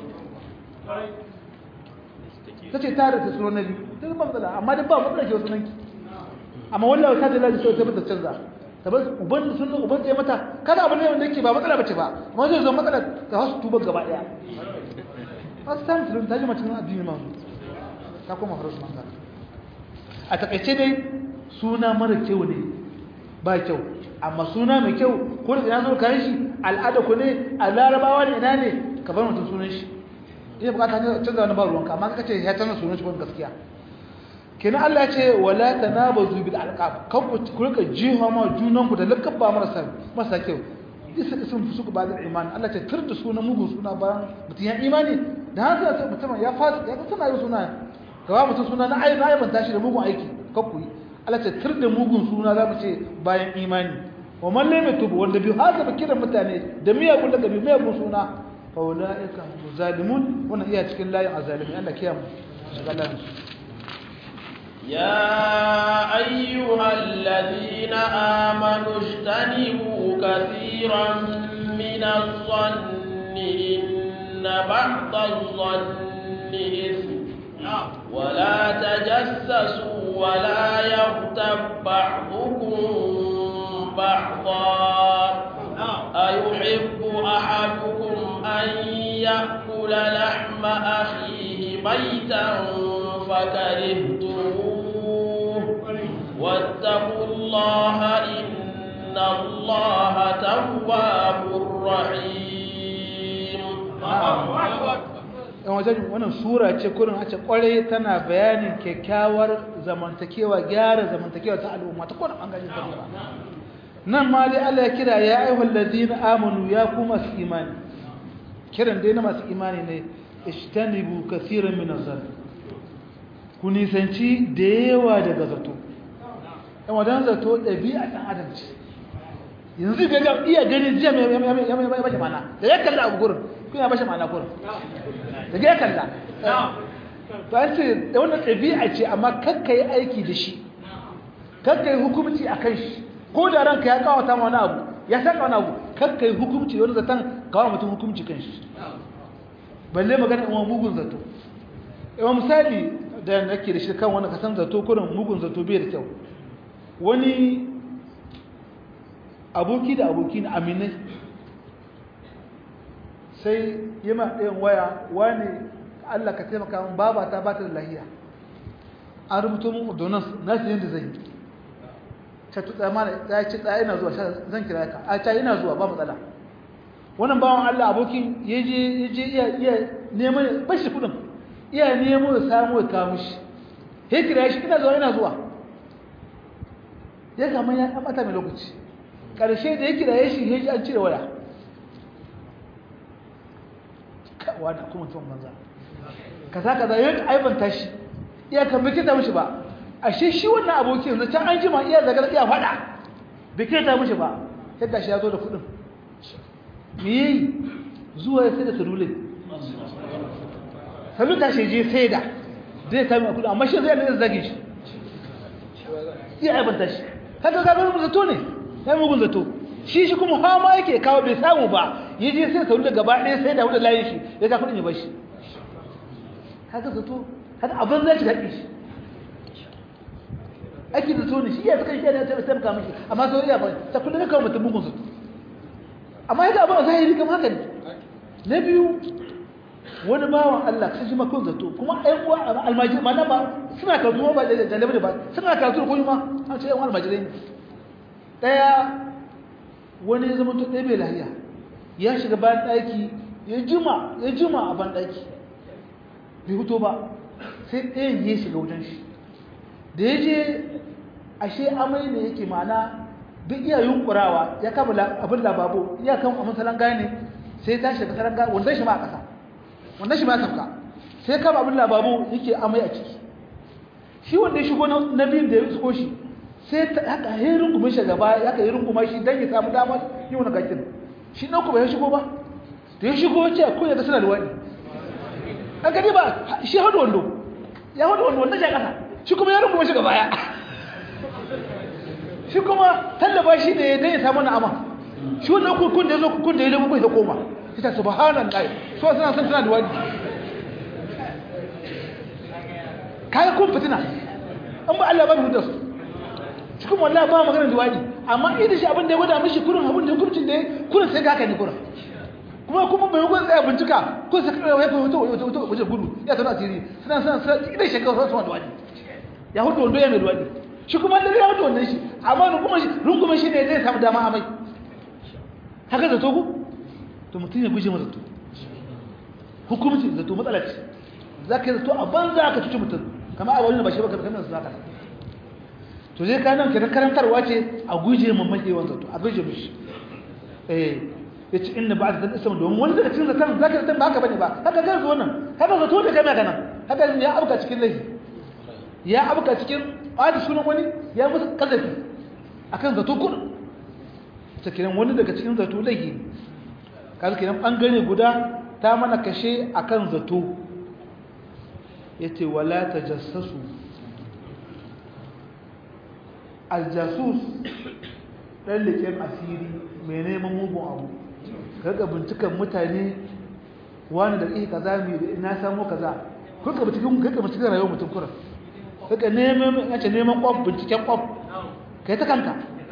ta ce tare da sunan nabi ta ba matsala amma dai ba matsala ke sunan ki amma wallahi ta da laji so ta bata canza ta bar uban sunan uban ta mata kada abin ne wanda yake ba matsala bace ba amma zai zo matsala ta hasu tuba gaba daya fastan sun ta ji mutum addini ma ta koma farasu manga a takaice dai suna mara kyau ne ba kyau amma suna mai kyau ko da ya zo kan shi al'ada ku ne a larabawa ne ina ne ka bar mutum sunan shi iya bukata ne canza wani ba ruwanka amma kaka ce ya canza sunan shi ko gaskiya kenan Allah ya ce wala tanabazu bil alqab kan ku ku rika jiha ma junan ku da lakabba marasa marasa kyau isa isin fusuku ba da imani Allah ce tur da sunan mugun suna bayan mutum ya imani da haka sai mutum ya fasa ya tana yin suna gawa mutum suna na ayi na aibanta shi da mugun aiki kakku yi Allah ce tur da mugun suna za mu ce bayan imani wa man lam yatub wanda bi haka ba kiran mutane da miyagun daga bi miyagun suna fa ulaika zalimun wannan iya cikin layin azalimi Allah kiyamu shiga layin يا أيها الذين آمنوا اجتنبوا كثيرا من الظن إن بعض الظن إثم ولا تجسسوا ولا يغتب بعضكم بعضا أيحب أحدكم أن يأكل لحم أخيه ميتا فكرهتموه واتقوا الله إن الله تواب رحيم yan wajen wannan sura ce kurin a ce kwarai tana bayanin kyakkyawar zamantakewa gyara zamantakewa ta al'umma ta kowane ɓangaren ta ba nan ma dai Allah ya kira ya ayyuhal ladina amanu ya ku masu imani kiran dai na masu imani ne ishtanibu kaseeran min azal ku nisanci da yawa daga zato yan wajen zato ɗabi'a ɗan adam ce yanzu ga ga iya ganin jiya mai bashi mana da ya kalla abu gurin kun ya bashi mana gurin da ya kalla ba ce da wannan ɗabi'a ce amma kakka yi aiki da shi kakka yi hukumci a kan shi ko da ranka ya kawata ma wani abu ya saka wani abu kakka yi hukumci wani zaton kawo mutum hukumci kan shi balle magana in mugun zato yawan misali da nake da shi kan wani kasan zato kurin mugun zato bai da kyau wani aboki da aboki na aminai sai yi ma ɗayan waya wani Allah ka taimaka min baba ta ba ta da lahiya an rubuto min ordonance na su yadda zai yi ta tutsa mana ya ce tsaya ina zuwa zan kira ka a ta ina zuwa ba matsala wannan bawan Allah abokin ya je ya je iya iya neman bashi kudin iya nemo ya samu ya kawo mishi ya kira shi ina zuwa ina zuwa ya kama ya ɗan ɓata mai lokaci ƙarshe da ya kira ya shi ya ji an cire waya kawa da kuma tuwon banza kaza kaza ya aibanta shi iya kan bai kita mishi ba ashe shi wannan abokin yanzu can an jima iya zagar iya faɗa bai kita mishi ba yadda shi ya zo da kuɗin me yi zuwa ya sai da salulai saluta shi je sai da zai sami a kuɗi amma shi zai da zage shi iya aibanta shi haka ga mugun zato ne ya mugun zato shi shi kuma hama yake kawo bai samu ba ya je sai salulai gaba ɗaya sai da hudu layin shi ya ka kuɗin ya bashi haka zato haka abin zai shiga ƙi shi ake zato ne shi ya suka shi ya ta taimaka mishi amma sau iya ba ta kullum ya kawo mutum mugun zato amma yadda abin a zahiri kama haka ne na biyu wani bawan Allah kashi makon zato kuma ɗan uwa almajiri ma ba suna karatu ma ba da jalabi ba suna karatu da kuma an ce yan almajirai ne ɗaya wani zama to ɗaya bai lahiya ya shiga bayan ɗaki ya jima ya jima a ban ɗaki bai fito ba sai ɗayan ya shiga wajen shi da ya je ashe amai ne yake ma'ana duk iya yunkurawa ya kama abin lababo iya kan a masalan gane sai ta shiga saran gane wanda shi ma a ƙasa wanda shi ma ya sauka sai kama abin lababo yake amai a ciki shi wanda ya shigo na biyun da ya shigo shi sai ta haka ya rungume shi gaba ya ka yi rungume shi don ya samu damar yi wani gakin shi na kuma ya shigo ba da ya shigo ce ko ya ga suna luwaɗi an gani ba shi hadu wando ya hadu wando wanda shi a ƙasa shi kuma ya rungume shi gaba ya shi kuma tallaba shi ne dan ya samu na'ama shi wannan kukun da yazo kukun da ya lemu da koma ita subhanallahi so suna san suna da wani kai kun fitina an ba Allah ba mu da su shi kuma wallahi ba magana da wani amma idan shi abin da ya gwada mishi kurin abin da hukuncin da kurin sai ga haka ne kurin kuma kuma bai gwan tsaya bincika ko sai kai ya fito wato wato waje gudu ya tana asiri suna suna idan shi kawai suna da wani ya hudu wando ya mai duwadi shi kuma da ya wannan shi amma rungumar shi rungumar shi ne zai samu dama amai haka zato ku to mutum ya guje zato hukumci zato matsala ce za ka yi zato a banza ka cuci mutum kama a wani ba shi ba kamar su zaka to zai ka nan kenan karantarwa ce a guje ma mahewan zato a guje mishi eh ya ce inda ba a zaton islam domin wani daga cikin zaton za ka zaton ba haka bane ba haka zai zo nan haka zato da kana kana haka ya abuka cikin laifi ya abuka cikin adi sunan wani ya musu kazafi akan zato kudu ta kiran wani daga cikin zato laifi kaga kiran bangare guda ta mana kashe akan zato yace wala tajassasu aljasus dan leken asiri mai neman mugun abu kaga bincikan mutane wani da kai kaza mai na samu kaza kuka binciken kuka binciken rayuwar mutum kuran suka neman yace neman kwaf binciken kwaf kai ta kanka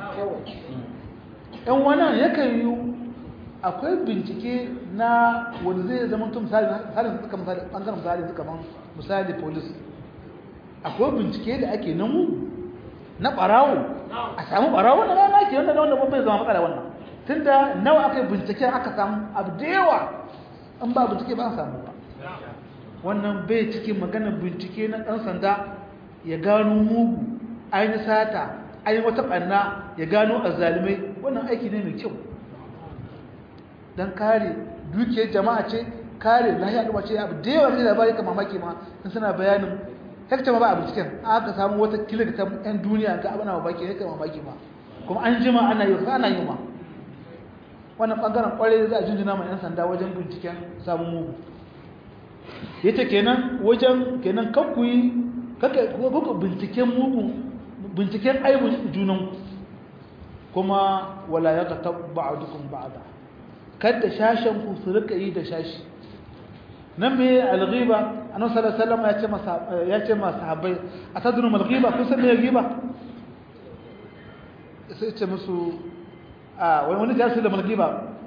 ɗan wannan yakan yi akwai bincike na wanda zai zama tun misali misalin suka misali ɓangaren misali suka man misali polis akwai bincike da ake namu na ɓarawo a samu ɓarawo na rana ke wanda wanda bai zama matsala wannan tunda nawa aka yi bincike aka samu abu da yawa an ba bincike ba an samu ba wannan bai cikin maganar bincike na ɗan sanda ya gano mugu ainihin sata ainihin wata ɓanna ya gano azalimai wannan aiki ne mai kyau don kare dukiyar jama'a ce kare lahiya ɗuma ce abu da yawa ne labari ka mamaki ma in suna bayanin hekta ma ba a binciken aka samu wata kilik ta yan duniya ga abin mamaki ne ka mamaki ma kuma an jima ana yi ana yi ma wannan ɓangaren ƙwarai za a jinjina ma 'yan sanda wajen binciken samun mugu yace kenan wajen kenan kakkuyi kuka binciken mugu binciken aibun junan kuma wala ya ka tabba dukun ba'ada kada shashen ku su rika yi da shashi nan me alghiba annabi sallallahu alaihi wasallam ya ce masa ya ce masa sahabbai atadru mal ghiba kun san me ghiba sai ce musu a wani wani jasu da mal ghiba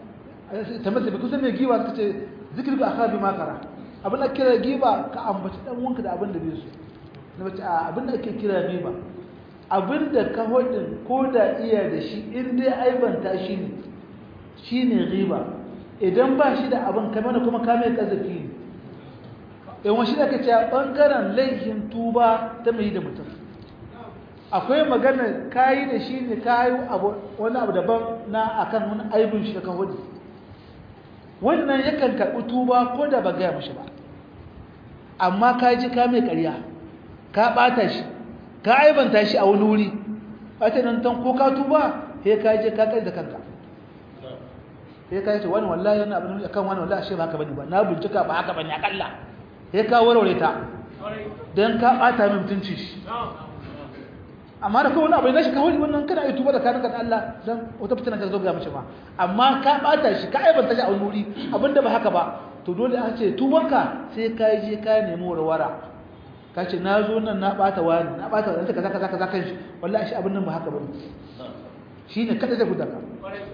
ta masa bai kusan mai giba suka ce zikir ga aka bi makara abin da kira giba ka ambaci dan wanka da abin da bai so na bace a abin da ake kira giba abin da ka hodin ko da iya da shi in dai aibanta shi ne shi ne riba idan ba shi da abin kamar da kuma kame kazafi ne yawan shi da ka ce ɓangaren laifin tuba ta mai da mutum akwai magana kayi da shi ne kayi wani abu daban na akan wani aibin shi da kan hudu wannan yakan karɓi tuba ko da ba gaya mashi ba amma ka ji ka mai ƙarya ka ɓata shi ka aibanta shi a wani wuri ɓata nan tan ko ka tuba sai ka je ka kai da kanka sai ka yi ce wani wallahi yana abin akan wani wallahi ashe ba haka bane ba na bincika ba haka bane akalla sai ka warware ta dan ka bata min mutunci shi amma da kowane abu ne shi ka wani wannan kana yi tuba da kanka da Allah dan wata fitina ta zo ga mishi ma amma ka bata shi ka aibanta shi a wani wuri abinda ba haka ba to dole an ce tubanka sai ka je ka nemi warwara ka ce na zo nan na bata wani na bata wani kaza kaza kaza kan shi wallahi shi abin nan ba haka bane shine kada zai guda ka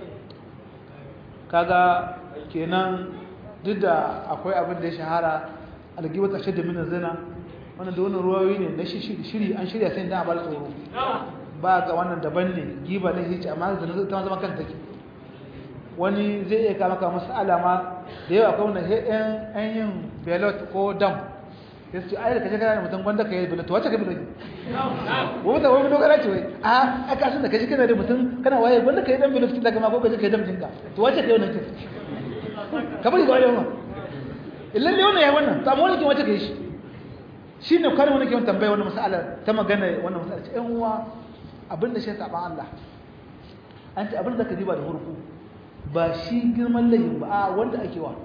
kaga kenan duk da akwai abin da ya shahara algiba ta shadda min zina wannan da wannan ruwayoyi ne na shiri an shirya sai dan abar tsoro ba ga wannan daban ne giba ne hici amma zina ta zama kan take wani zai iya kama kama masala ma da yawa akwai wannan ɗan ɗan yin belot ko dam ya ce ai da kaje kana mutum gwanda ka yi belot wacce ka belot wani da wani dogara ce wai a aka san da kaje kana da mutum kana waye gwanda ka yi dan belot daga ma ko kaje ka yi dam jinka to wacce ka yi wannan kin ka bari ga wani wannan illalle wannan ya wannan to amma wani kin wacce ka yi shi shi ne kwanan wani ke wani tambaya wani masala ta magana wannan masala ce ‘yan uwa abinda shi saɓan Allah an ce abinda ka diba da hurku ba shi girman layin ba a wanda ake wa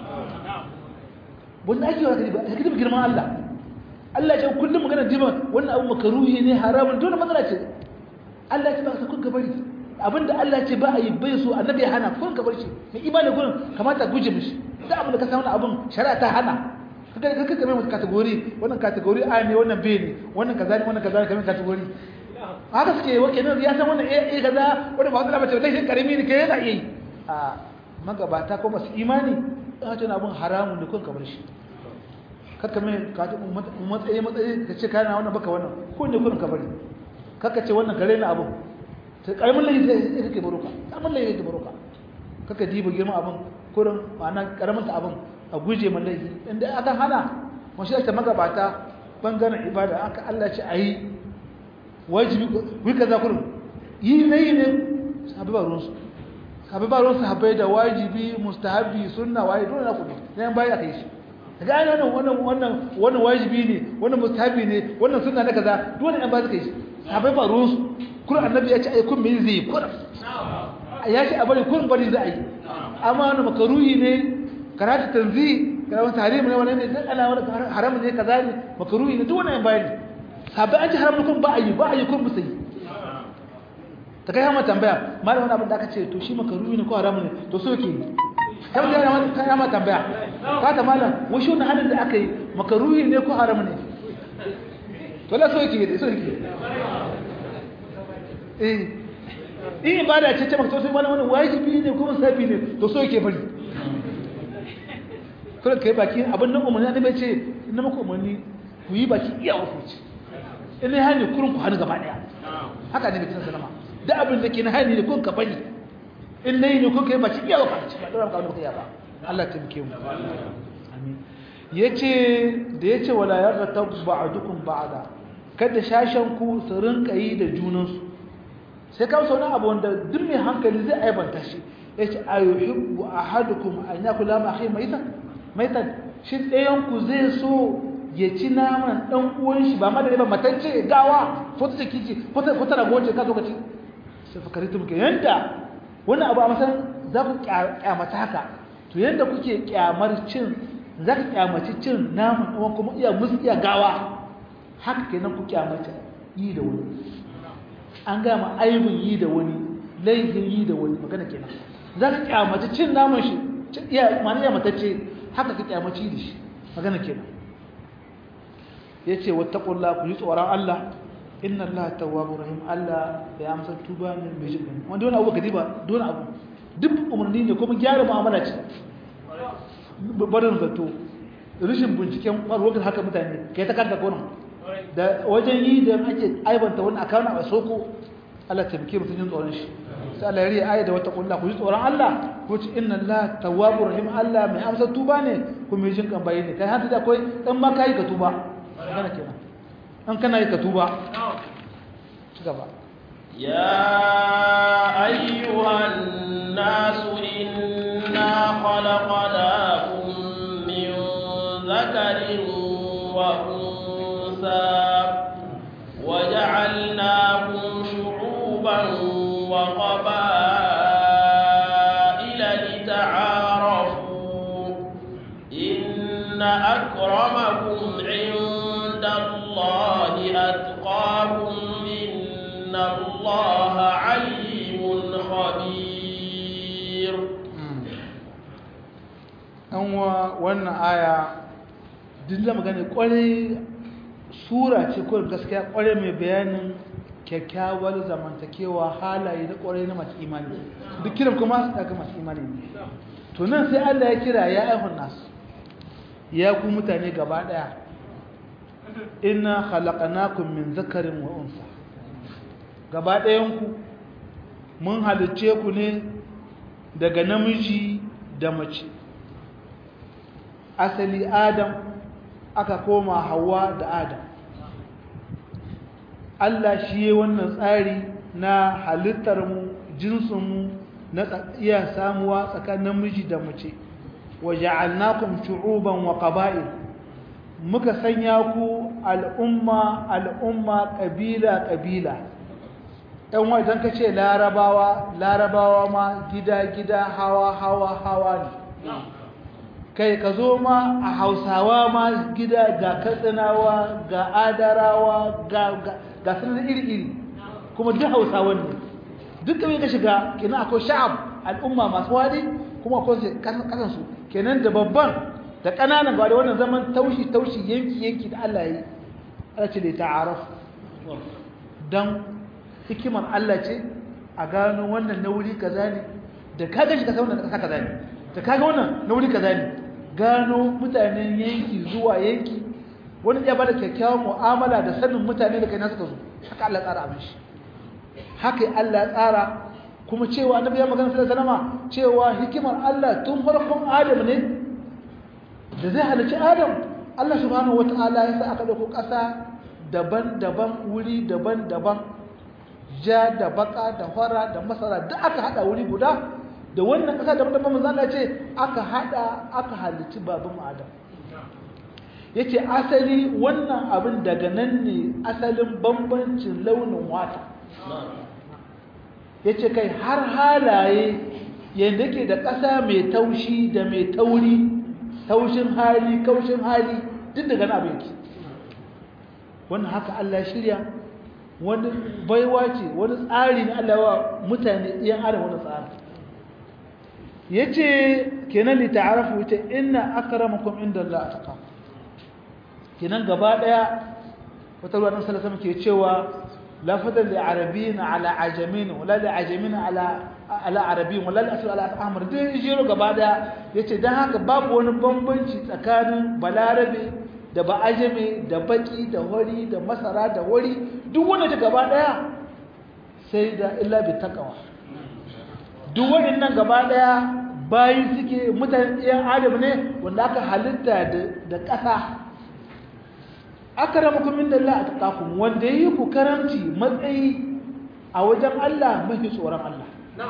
wanda ake wa ka diba ka diba girman Allah Allah ce kullum magana diba wannan abu makaruhi ne haramun dole matsala ce Allah ce ba ka kun bari abinda Allah ce ba a yi bai so annabi ya hana kun ka bar shi mai imani kun kamata guje mishi da abin da ka samu abin shari'a ta hana kaga kaga kamar wata category wannan category A ne wannan B ne wannan kaza ne wannan kaza ne kamar category haka suke wake nan ya san wannan A kaza wannan ba wata bace dai karimi ne kai yana yi a magabata ko masu imani a ce na abun haramun ne kun kamar shi kaka mai ka ta matsayi matsayi ka ce kana wannan baka wannan ko ne kun kabari kaka ce wannan gare na abun sai karamin layi sai kake baroka karamin layi kake baroka kaka diba girman abun kurin ma'ana karamin ta abun a guje ma laifi inda aka hana mashi ta magabata bangaren ibada aka Allah ce a yi wajibi wai kaza kurin yi na yi ne sahabi ba ruwansu sahabi ba ruwansu habai da wajibi mustahabi sunna waye dole na kudu na yan bayi aka yi shi daga ana wannan wannan wannan wannan wajibi ne wannan mustahabi ne wannan sunna na kaza dole yan bayi suka yi shi sahabai ba ruwansu kurin annabi ya ce ai kun me zai kurin ya ce a bari kurin bari za a yi amma wani makaruhi ne karatu tanzi kana wani tarihi ne wani ne dan ana wani haram ne kaza ne makruhi ne duk wannan bayani sabai an ji haram kun ba ayi ba ayi kun musayi ta kai hama tambaya malam wani abin da aka ce to shi makruhi ne ko haram ne to so yake kai da yana kai hama tambaya ka ta malam wai shi wannan halin da aka yi makruhi ne ko haram ne to la so yake so yake eh in ibada ce ce maka to sai malam wannan wajibi ne ko musabi ne to so yake bari kada ka yi baki abin nan umarni annabi ce inna muku umarni ku yi baki iya wasu ce in ne hani kurun ku hannu gaba daya haka ne bikin salama da abin da ke na hani ne kun ka bari in ne ne kun ka yi baki iya wasu ce ba dora ka wani ba Allah ta muke mu amin yace da yace wala yarda ba'dukum ba'da kada shashan ku su rinka yi da junansu sai kawo sauran abu wanda duk mai hankali zai aibanta shi yace ayuhibbu ahadukum an yakula ma akhi maitan maitan shi ɗayanku zai so ya ci naman ɗan uwan shi ba madare ba matacce gawa ko ta ciki ce ko ta rago ce ka zo ka ci sai fakari ta muke yanda wannan abu a masan za ku kyamata haka to yanda kuke kyamar cin za ka kyamaci cin naman ɗan kuma iya musu iya gawa haka kenan ku kyamata yi da wani an gama aibin yi da wani laifin yi da wani magana kenan za ka kyamaci cin naman shi iya ma'ana iya matacce haka ka kyamaci da shi magana kenan yace wattaqullah ku yi tsoron Allah inna Allah tawwabur rahim Allah ya amsa tuba ne mai jin wanda wani abu ka diba don abu duk umarni ne kuma gyara mu'amala ce barin zato rashin binciken ƙwarwar haka mutane kai ta kanta konan da wajen yi da ake aibanta wani a kawo a soko Allah taimake mutum jin tsoron shi sai Allah ya riya aya da wata kulla ku ji tsoron Allah ko ci inna Allah tawwabur rahim Allah mai amsa tuba ne ku mai jin kan bayi ne kai har da akwai dan ma kai ka tuba kana kenan an kana yi ka tuba ci gaba يا أيها الناس إنا خلقناكم من ذكر وأنثى وجعلناكم شعوبا وقبائل لتعارفوا إن أكرمكم عند الله أتقاكم إن الله عليم خبير an wa wannan aya duk da magana kwarai sura ce kawai gaskiya kwarai mai bayanin kyakkyawar zamantakewa halaye da kwarai na masu imani duk kiran kuma su daga masu imani ne to nan sai Allah ya kira ya aihun nasu ya ku mutane gaba daya inna khalaqnakum min zakarin wa unsa gaba ɗayan ku mun halicce ku ne daga namiji da mace asali adam aka koma hawa da adam Allah shi ya wannan tsari na halittarmu jinsinmu na iya samuwa tsakanin namiji da mace waja'alnakum shu'uban wa qaba'il muka sanya ku al'umma al'umma kabila kabila ɗan wajen ka ce larabawa larabawa ma gida gida hawa hawa hawa ne kai ka zo ma a hausawa ma gida ga katsinawa ga adarawa ga sanar iri-iri kuma duk hausawan ne duk kawai ka shiga kenan akwai sha'ab al'umma masu wadi kuma akwai kasansu kenan da babban da ƙananan ba da wannan zaman taushi-taushi yanki-yanki da Allah yi ala ce da ta'araf don hikimar Allah ce a gano wannan na wuri kaza ne da kaga shi ka san wannan kasa kaza ne da kaga wannan na wuri kaza ne gano mutanen yanki zuwa yanki wani ya bada kyakkyawan mu'amala da sanin mutane da kai na suka zo haka Allah tsara abin shi haka Allah ya tsara kuma cewa annabi ya magana sallallahu alaihi wasallam cewa hikimar Allah tun farkon Adam ne da zai halicci Adam Allah subhanahu wataala ya sa aka dauko ƙasa daban-daban wuri daban-daban ja da baka da fara da masara duk aka hada wuri guda da wannan ƙasa da mutum manzo ce aka hada aka halicci baban Adam yace asali wannan abin daga nan ne asalin bambancin launin wata yace kai har halaye yanda ke da ƙasa mai taushi da mai tauri taushin hali kaushin hali duk daga nan abin ki wannan haka Allah ya shirya wani baiwa ce wani tsari na Allah wa mutane iyan adam wani tsari yace kenan li ta'arafu yace inna akramakum indallahi atqakum kenan gaba daya wata ruwa nan sallallahu alaihi ke cewa la fadal li arabiyyin ala ajamin wala li ajamin ala ala arabiyyin wala li asr ala ahmar dai jiro gaba daya yace dan haka babu wani bambanci tsakanin balarabe da ba ajame da baki da hori da masara da wari duk wanda ta gaba daya sai da illa bi taqwa duk waɗannan gaba ɗaya bayi suke mutane ɗiyan adam ne wanda aka halitta da ƙasa aka rama kumin da Allah a taƙakun wanda ya yi ku karanci matsayi a wajen Allah mafi tsoron Allah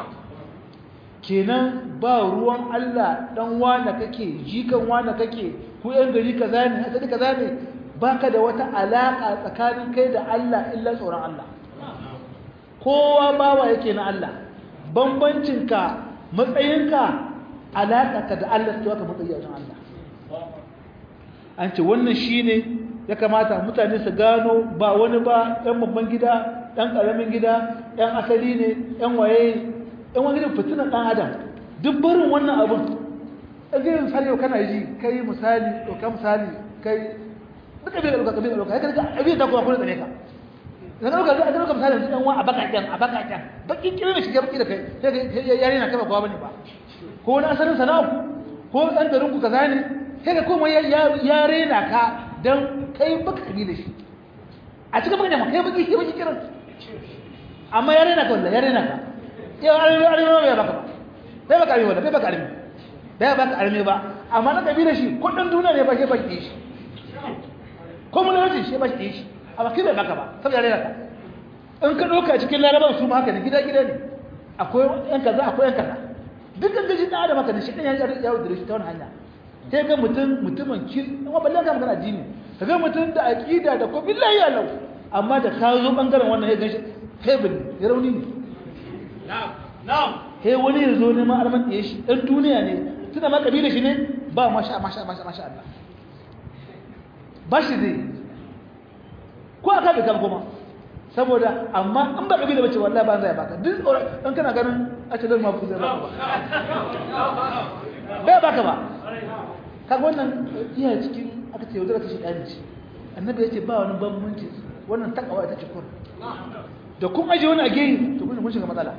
kenan ba ruwan Allah ɗan wane kake jikan wane kake ku ‘yan gari kaza ne asali kaza ne ba ka da wata alaƙa tsakanin kai da Allah illa tsoron Allah kowa bawa yake na Allah bambancinka matsayinka alaƙarka da Allah su aka matsayi a wajen Allah an ce wannan shi ne ya kamata mutane su gano ba wani ba ‘yan babban gida ɗan ƙaramin gida ‘yan asali ne ‘yan waye ‘yan wani gidan fitinan ɗan adam duk barin wannan abin ɗan misali yau kana ji kai misali ɗauka misali kai duka bai ɗauka bai ɗauka ya karka abin da kuma kuna tsane ka da ɗauka ga ɗauka misalin su ɗan wa a bakaken a bakaken baki kirin da shiga baki da kai sai ga yare na kai ba kowa bane ba ko wani asalin sana'a ku ko ɗan garin ku kaza ne sai ga kuma ya rena ka dan kai baka kabi da shi a cikin baka jama kai baki kai baki kirin amma ya rena ka wallahi ya rena ka yau arme arme ba ya baka ba bai baka arme wallahi bai baka arme bai baka arme ba amma na kabi da shi kudin duniya ne ba shi baki shi ko mun rage shi ba shi shi amma kai bai baka ba saboda rena ka in ka ɗauka cikin laraban su ma haka ne gida gida ne akwai yan kaza akwai yan kaza duk an gaji ɗan adam haka ne shi ɗan ya ya wuce shi ta wani hanya sai ga mutum mutumin kir amma balle ga magana addini ka ga mutum da aqida da ko billahi ya lau amma da ka zo bangaren wannan ya ganshi fable ya rauni ne na'am na'am he wani ya zo neman arman ɗaya shi ɗan duniya ne tuna ma kabila shi ne ba masha masha masha masha Allah ba shi zai ko aka bai kan kuma saboda amma an ba kabila bace wallahi ba zai baka duk dan kana ganin a ce dan ma ku zai baka bai baka ba kaga wannan iya cikin aka ce yaudara ta shi ɗani ce annabi ya ce ba wani bambanci wannan takawa ita ce kun da kun aje wani a geyi to kun kun shiga matsala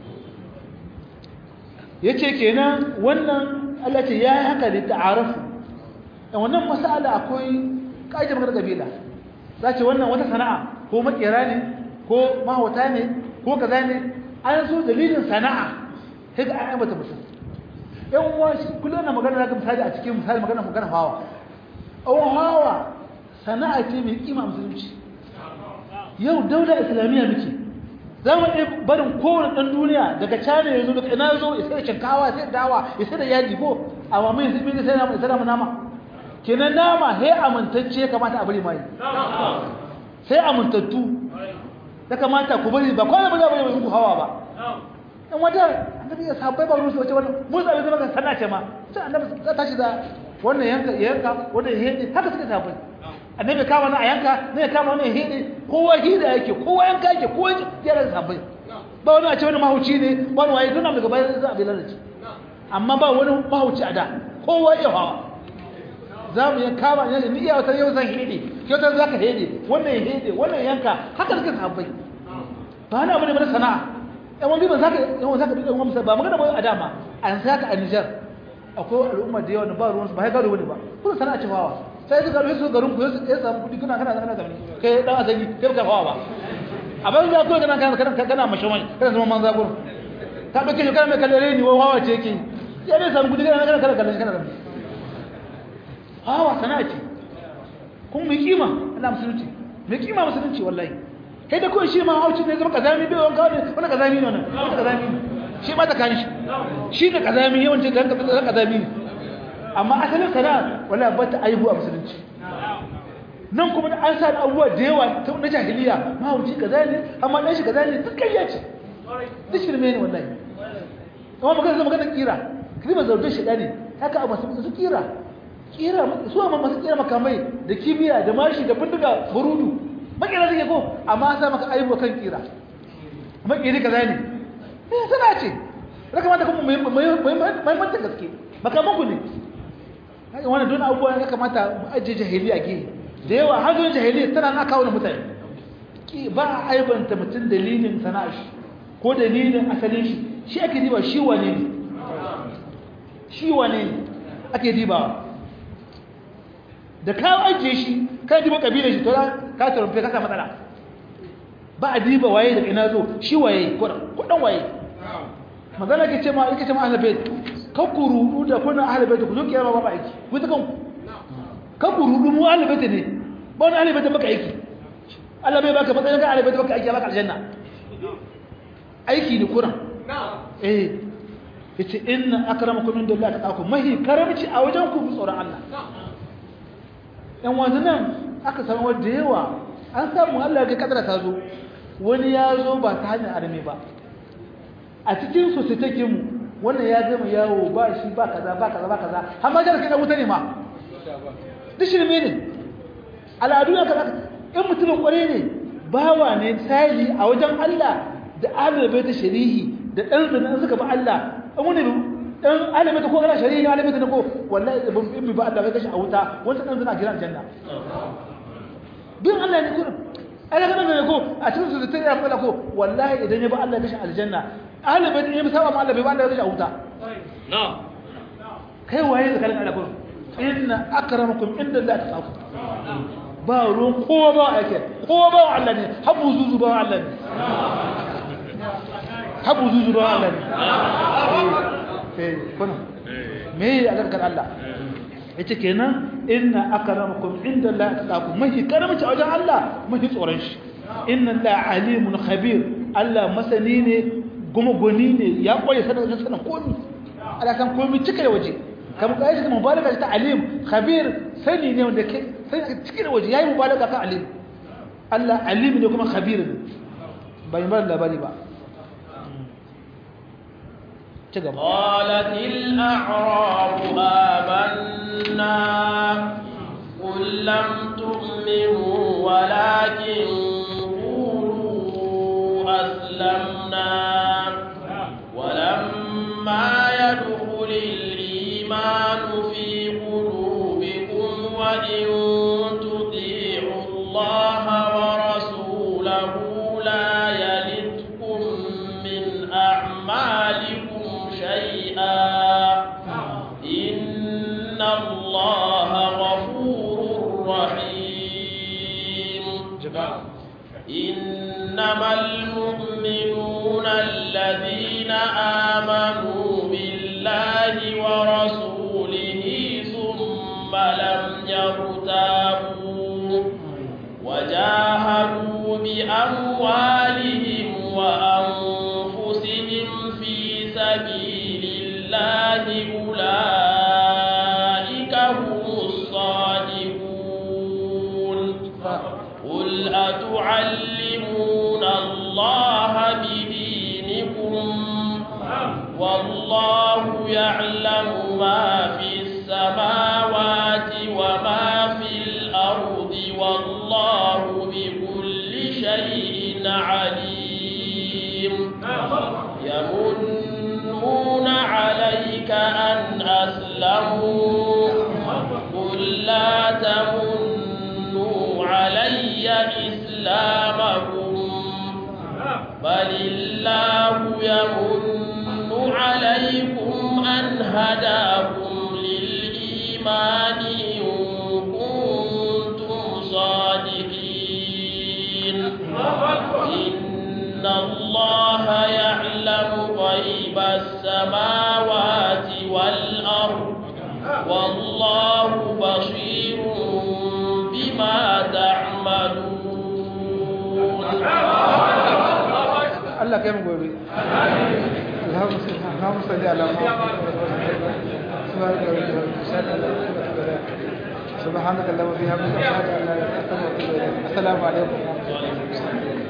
ya ce kenan wannan Allah ce ya yi haka da ta'arafu da wannan masala akwai ƙa'idar magana kabila za ce wannan wata sana'a ko makera ne ko mahauta ne ko kaza ne an so dalilin sana'a sai ga an bata mutum yan uwa shi kullum na magana zaka misali a cikin misali magana magana hawa awon hawa sana'a ce mai kima musulunci yau daula islamiyya muke za mu iya barin kowane ɗan duniya daga cana ya zo daga ina zo ya sai da shinkawa sai da dawa ya sai da yaji ko amma mun yanzu mun sai nama sai nama nama kenan nama he amintacce kamata a bari mai sai amintattu ya kamata ku bari ba kwana ba za bari muku hawa ba dan wata annabi ya sabai ba rusu wace wannan mun zabe zama kan sana ce ma sai annabi za tashi da wannan yanka yanka wannan hede haka suka sabai annabi kama na a yanka ne kama wannan hede kowa hida yake kowa yanka yake kowa jira sabai ba wani a ce wani mahauci ne wani waye duna daga bayan za a bi lalace amma ba wani mahauci a da kowa ya hawa za mu yi kama ne ni iya wata yau zan hede kyautar za ka hede wannan ya hede wannan yanka haka suka sabai ba na abu ne mana sana'a yan wani ban zaka yan zaka duka wani ba magana ba a dama an saka a Niger akwai al'umma da yawa da ba ruwan su ba ya gado wani ba kuma sana'a ce fawa sai su gado su garin ku ya samu kudi kuna kana kana gani kai dan asali kai ka fawa ba a ban za ku kana kana kana kana mashawai kana zama manza gurin ka dauke shi kana mai kallare ni wawa ce yake ya dai samu kudi kana kana kana kana kana hawa sana'a ce kun mai kima Allah musulunci mai kima musulunci wallahi kai da kawai shi ma hauci ne zama kazami bai wanka ne wani kazami ne wannan wani kazami ne shi ma ta kan shi shi ne kazami yawancin da zan kazami ne amma asalin sana'a wala ba ta aibu a musulunci nan kuma an sa da abubuwa da yawa ta na jahiliya ma hauci kaza ne amma dan shi kaza ne duk kariya ce duk shirme ne wallahi amma magana zama magana kira kalmar zaudar shi ne haka abu su kira kira su amma masu kira makamai da kibiya da mashi da bindiga burudu makera zai ko amma sa maka aibu kan kira makeri kaza ne eh sana ce raka mata kuma muhimmancin gaske makaman ku ne haka wannan don abubuwa ya kamata mu ajiye jahiliya ke da yawa har zuwa jahiliya tana na kawo mutane ba a aibanta mutum dalilin sana'a shi ko dalilin asalin shi shi ake diba shi wane ne shi wane ne ake dibawa da ka ajiye shi ka diba kabilar shi to ka tarumfe ka matsala ba a diba waye daga ina zo shi waye kudan waye magana ke ce ma yake ce ma ahlul ka ku rudu da kuna ahlul bait ku zo kiyama ba ba aiki ku ta kanku ka ku rudu mu ahlul bait ne ba wani ahlul bait baka aiki Allah bai baka matsayin ka ahlul bait baka aiki baka aljanna aiki ne kuran eh yace inna akramakum indallahi taqakum mahi karamci a wajen ku tsoron Allah yan wanzu nan aka samu wadda yawa an samu Allah ga kadara ta zo wani ya zo ba ta hanyar arme ba a cikin su su take mu wannan ya gama yawo ba shi ba kaza ba kaza ba kaza har ma jarka da wuta ne ma duk shirme ne al'adu ne kaza in mutumin kware ne bawa ne tsari a wajen Allah da ahlul ta sharihi da dan zina suka ba Allah an wani dan alimai ko kana shari'i ne alimai ko wallahi ban in ba Allah kai kashi a wuta wanda dan zina gidan janna bin Allah ne kurin ai daga nan ko a cikin su ta ya fada ko wallahi idan ya ba Allah kashi aljanna ahli bai ya saba ma Allah bai ba Allah kashi a wuta na'am kai waye da kalin Allah ko inna akramakum inda Allah taqafu ba ruwan kowa ba ake kowa ba Allah ne habu zuzu ba Allah ne habu zuzu ba Allah ne eh kuna me alakar Allah yace kenan inna akramakum inda Allah taqafu mahi karamci a wajen Allah mahi tsoron shi inna Allah alimun khabir Allah masani ne kuma goni ne ya koyi sanin sanin komi Allah san komi cika da waje kamar kai shi mubalaga ta alim khabir sani ne wanda ke sai cikin waje yayi mubalaga kan alim Allah alim ne kuma khabir ne bai bar labari ba ci gaba قالت الأعراب آمنا قل لم تؤمنوا ولكن قولوا أسلمنا ولما يدخل الإيمان في قلوبكم وإن تطيعوا الله ورسوله لا يلدكم من أعمالكم شيئا إن الله غفور رحيم إنما المؤمنون الذين آمنوا بالله ورسوله ثم لم يرتابوا وجاهدوا بأموالهم وأنفسهم في سبيل الله أولئك هم الصادقون قل أتعلمون الله بدينكم والله يعلم ما في السماوات وما في الأرض والله بكل شيء عليم يمنون عليك أن أسلموا قل لا تمنوا علي إسلامكم بل الله يمن عليكم أن هداكم للإيمان إن كنتم صادقين إن الله يعلم غيب السماوات والأرض والله بصير بما تعملون Allah kai mu gobe Allahumma salli ala سبحانك اللهم وبحمدك اشهد ان لا اله الا انت استغفرك واتوب اليك السلام عليكم